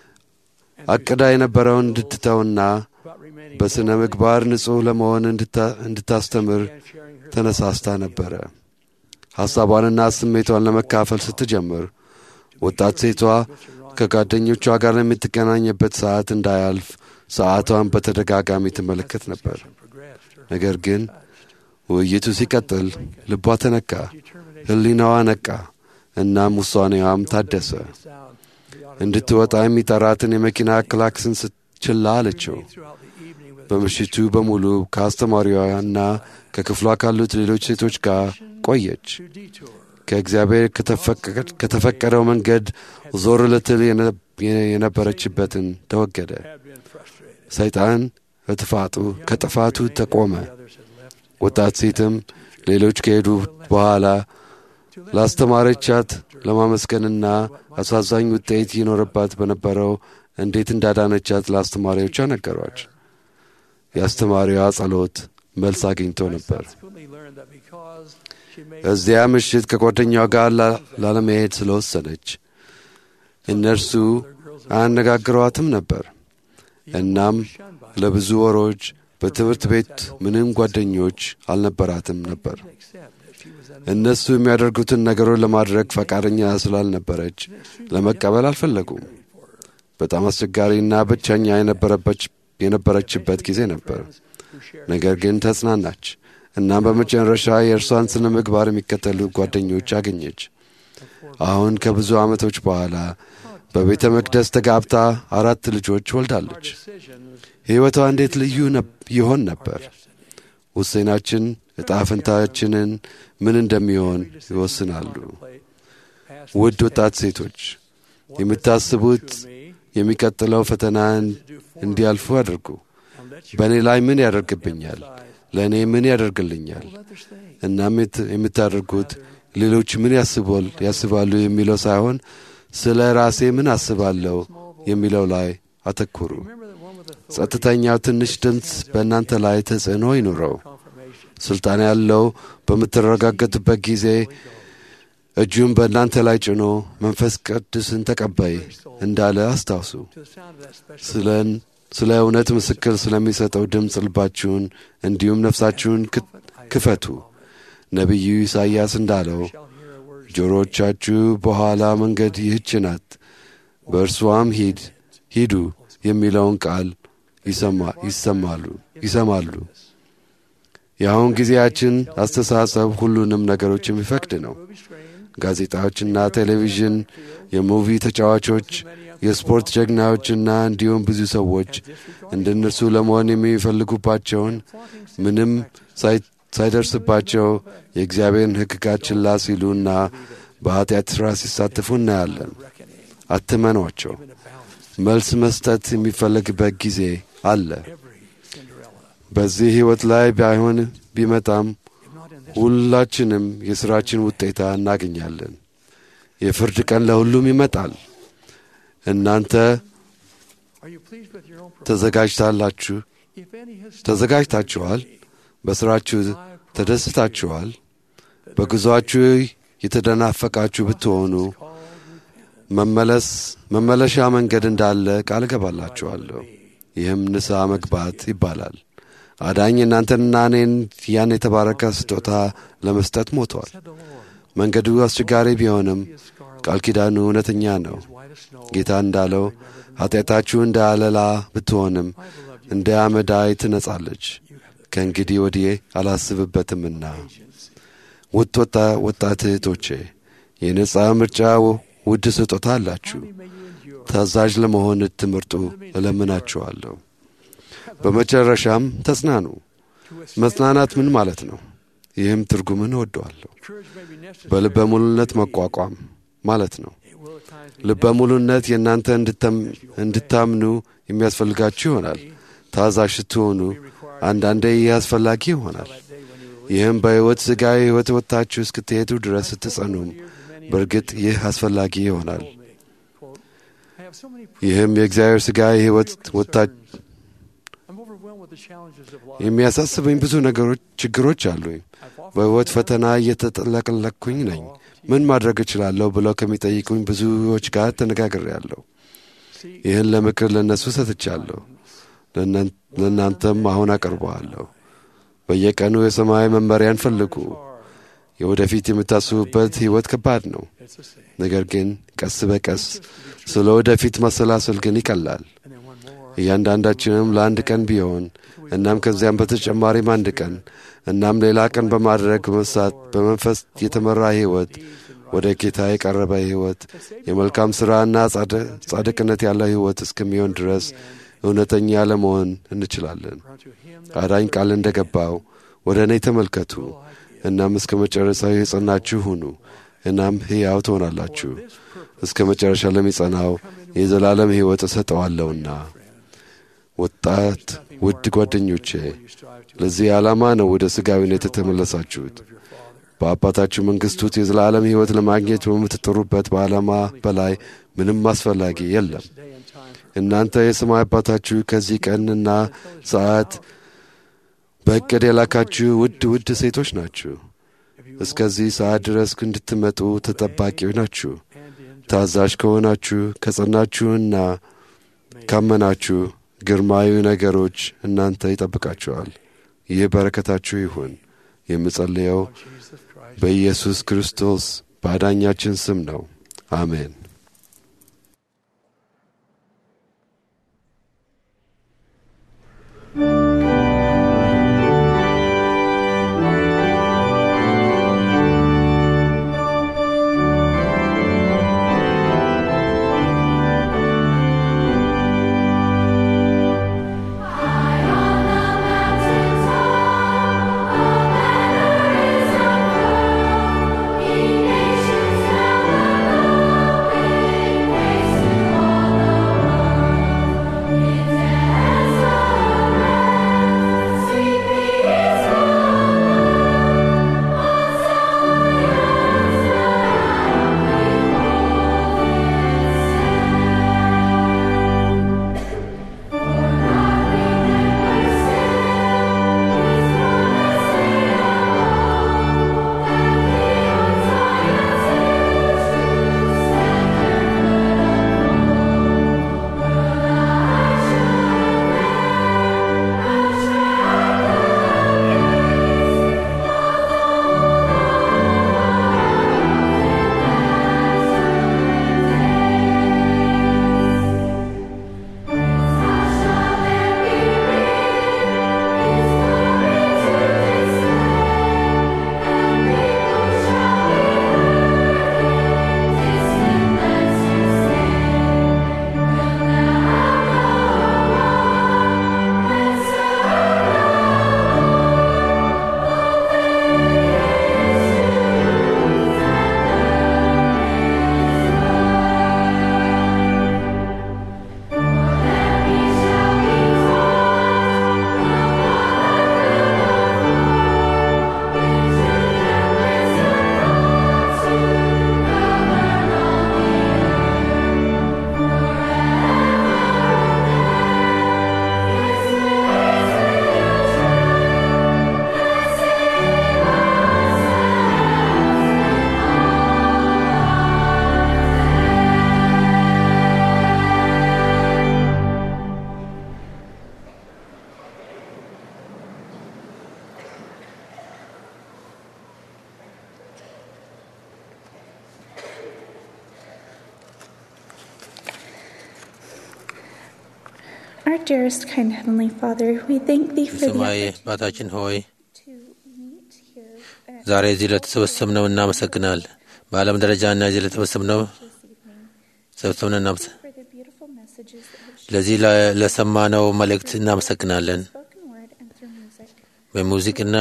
አቅዳ የነበረውን እንድትተውና About remaining በሥነ ምግባር ንጹሕ ለመሆን እንድታ- እንድታስተምር and sharing her ተነሳስታ ነበረ። ሐሳቧንና ስሜቷን ለመካፈል ስትጀምር ወጣት ሴቷ ከጓደኞቿ ጋር የምትገናኝበት ሰዓት እንዳያልፍ ሰዓቷን በተደጋጋሚ ትመለከት ነበር። progressed. Her ነገር ግን ውይይቱ ሲቀጥል ልቧ ተነካ፣ ሕሊናዋ ነቃ፣ እናም ውሳኔዋም ታደሰ። sound the auto እንድትወጣ የሚጠራትን የመኪና ክላክስን ችላ አለችው። throughout the evening with በምሽቱ በሙሉ ከአስተማሪዋና ከክፍሏ ካሉት ሌሎች ሴቶች ጋር ቆየች። to detour. ከእግዚአብሔር ከተፈቀደ- ከተፈቀደው መንገድ ዞር ልትል የነ- የነበረችበትን ተወገደ። Had been frustrated. ሰይጣን ከጥፋቱ ከጥፋቱ ተቆመ። Others had left. ወጣት ሴትም ሌሎች ከሄዱ በኋላ ላስተማረቻት ለማመስገንና አሳዛኝ ውጤት ይኖርባት በነበረው እንዴት እንዳዳነቻት ለአስተማሪዎቿ ነገሯች። የአስተማሪዋ ጸሎት መልስ አግኝቶ ነበር። subsequently learned that because she made እዚያ ምሽት ከጓደኛዋ ጋር ላ- ላለመሄድ ስለወሰነች እነርሱ አያነጋግሯትም ነበር። እናም ለብዙ ወሮች በትምህርት ቤት ምንም ጓደኞች አልነበራትም ነበር። accept that she was an እነሱ የሚያደርጉትን ነገሮች ለማድረግ ፈቃደኛ ስላልነበረች ለመቀበል አልፈለጉም። በጣም አስቸጋሪና ብቸኛ የነበረበች የነበረችበት ጊዜ ነበር። ነገር ግን ተጽናናች። እናም በመጨረሻ የእርሷን ስነ ምግባር የሚከተሉ ጓደኞች አገኘች። አሁን ከብዙ ዓመቶች በኋላ በቤተ መቅደስ ተጋብታ አራት ልጆች ወልዳለች። ሕይወቷ እንዴት ልዩ ነብ- ይሆን ነበር። ውሳኔያችን ዕጣ ፈንታችንን ምን እንደሚሆን ይወስናሉ። ውድ ወጣት ሴቶች የምታስቡት የሚቀጥለው ፈተና እንዲያልፉ አድርጉ። በእኔ ላይ ምን ያደርግብኛል? ለእኔ ምን ያደርግልኛል? እናም የት- የምታደርጉት ሌሎች ምን ያስባል ያስባሉ የሚለው ሳይሆን ስለ ራሴ ምን አስባለሁ የሚለው ላይ አተኩሩ። ጸጥተኛው ትንሽ ድምፅ በእናንተ ላይ ተጽዕኖ ይኑረው። ስልጣን ያለው በምትረጋገጡበት ጊዜ እጁን በእናንተ ላይ ጭኖ መንፈስ ቅዱስን ተቀበይ እንዳለ አስታውሱ። ስለን ስለ እውነት ምስክር ስለሚሰጠው ድምፅ ልባችሁን እንዲሁም ነፍሳችሁን ክ- ክፈቱ። ነቢዩ ኢሳይያስ እንዳለው ጆሮቻችሁ በኋላ መንገድ ይህች ናት፣ በእርሷም ሂድ ሂዱ የሚለውን ቃል ይሰማ- ይሰማሉ ይሰማሉ። የአሁን ጊዜያችን አስተሳሰብ ሁሉንም ነገሮች የሚፈቅድ ነው። ጋዜጣዎችና ቴሌቪዥን፣ የሙቪ ተጫዋቾች፣ የስፖርት ጀግናዎችና እንዲሁም ብዙ ሰዎች እንደ እነርሱ ለመሆን የሚፈልጉባቸውን ምንም ሳይ- ሳይደርስባቸው የእግዚአብሔርን ሕግጋት ችላ ሲሉና በኃጢአት ሥራ ሲሳተፉ እናያለን። አትመኗቸው። መልስ መስጠት የሚፈለግበት ጊዜ አለ። በዚህ ሕይወት ላይ ባይሆን ቢመጣም ሁላችንም የሥራችን ውጤታ እናገኛለን። የፍርድ ቀን ለሁሉም ይመጣል። እናንተ Are you pleased with your own performance? ተዘጋጅታላችሁ If any has ተዘጋጅታችኋል? በሥራችሁ ተደስታችኋል? በጉዞአችሁ የተደናፈቃችሁ ብትሆኑ መመለስ መመለሻ መንገድ እንዳለ ቃል እገባላችኋለሁ። ይህም ንስሐ መግባት ይባላል። አዳኝ እናንተንና እኔን ያን የተባረከ ስጦታ ለመስጠት ሞቷል። መንገዱ አስቸጋሪ ቢሆንም ቃል ኪዳኑ እውነተኛ ነው። ጌታ እንዳለው ኃጢአታችሁ እንደ አለላ ብትሆንም እንደ አመዳይ ትነጻለች። ከእንግዲህ ወዲህ አላስብበትምና። ውድ ወጣ ወጣት እህቶቼ የነጻ ምርጫ ውድ ስጦታ አላችሁ። ታዛዥ ለመሆን ትምህርቱ እለምናችኋለሁ። በመጨረሻም ተጽናኑ። መጽናናት ምን ማለት ነው? ይህም ትርጉምን እወደዋለሁ። በልበ ሙሉነት መቋቋም ማለት ነው። ልበ ሙሉነት የእናንተ እንድተም- እንድታምኑ የሚያስፈልጋችሁ ይሆናል። ታዛዥ ስትሆኑ አንዳንዴ ይህ አስፈላጊ ይሆናል። ይህም በሕይወት ሥጋዊ ሕይወት ወጥታችሁ እስክትሄዱ ድረስ ስትጸኑም በእርግጥ ይህ አስፈላጊ ይሆናል። I have so many ይህም የእግዚአብሔር ሥጋዊ ሕይወት ወጥታ I'm overwhelmed with the challenges of life. የሚያሳስበኝ ብዙ ነገሮች ችግሮች አሉኝ። በሕይወት ፈተና እየተጠለቅለቅኩኝ ነኝ። ምን ማድረግ እችላለሁ ብለው ከሚጠይቁኝ ብዙዎች ጋር ተነጋግሬያለሁ። ይህን ለምክር ለእነሱ ሰጥቻለሁ። ለእናን- ለእናንተም አሁን አቀርበዋለሁ። በየቀኑ የሰማይ መመሪያን ፈልጉ። የወደፊት የምታስቡበት ሕይወት ከባድ ነው። ነገር ግን ቀስ በቀስ ስለ ወደፊት ማሰላሰል ግን ይቀላል። እያንዳንዳችንም ለአንድ ቀን ቢሆን እናም ከዚያም በተጨማሪም አንድ ቀን እናም ሌላ ቀን በማድረግ በመሳት በመንፈስ የተመራ ሕይወት ወደ ጌታ የቀረበ ሕይወት የመልካም ሥራና ጻድ- ጻድቅነት ያለው ሕይወት እስከሚሆን ድረስ እውነተኛ ለመሆን እንችላለን። አዳኝ ቃል እንደ ገባው ወደ እኔ ተመልከቱ፣ እናም እስከ መጨረሻው የጸናችሁ ሁኑ፣ እናም ሕያው ትሆናላችሁ። እስከ መጨረሻ ለሚጸናው የዘላለም ሕይወት እሰጠዋለሁና። ወጣት ውድ ጓደኞቼ ለዚህ ዓላማ ነው ወደ ሥጋዊነት የተመለሳችሁት። በአባታችሁ መንግሥት ውስጥ የዘላለም ሕይወት ለማግኘት በምትጥሩበት በዓላማ በላይ ምንም አስፈላጊ የለም። እናንተ የሰማይ አባታችሁ ከዚህ ቀንና ሰዓት በእቅድ የላካችሁ ውድ ውድ ሴቶች ናችሁ። እስከዚህ ሰዓት ድረስ እንድትመጡ ተጠባቂዎች ናችሁ። ታዛዥ ከሆናችሁ ከጸናችሁና ካመናችሁ ግርማዊ ነገሮች እናንተ ይጠብቃችኋል። ይህ በረከታችሁ ይሁን። የምጸልየው በኢየሱስ ክርስቶስ በአዳኛችን ስም ነው። አሜን። Our dearest, kind Heavenly Father, we thank Thee for the የሰማይ opportunity አባታችን ሆይ to meet here at ዛሬ እዚህ ለተሰበሰብነው እናመሰግናለን። በዓለም ደረጃ እና እዚህ ለተሰበሰብነው this evening ሰብሰብን እናመሰ for the beautiful messages that have shared ለዚህ ለ- ለሰማነው መልእክት እናመሰግናለን። spoken word and through music. በሙዚቅና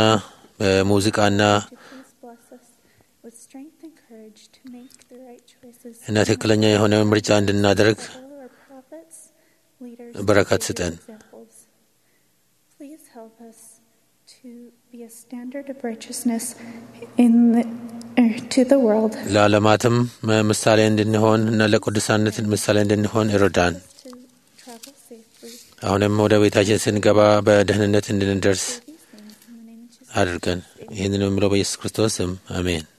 በሙዚቃና To please bless us with strength and courage to make the right choices. እና ትክክለኛ የሆነ ምርጫ እንድናደርግ Follow our prophets, leaders, በረከት and ስጠን። examples. Please help us to be a standard of righteousness in the, er, to the world. ለዓለማትም ምሳሌ እንድንሆን እና ለቅዱሳነት ምሳሌ እንድንሆን ይረዳን። to travel safely. አሁንም ወደ ቤታችን ስንገባ በደህንነት እንድንደርስ These things in the name of Jesus. አድርገን ይህንን የምለው በኢየሱስ ክርስቶስ ስም አሜን።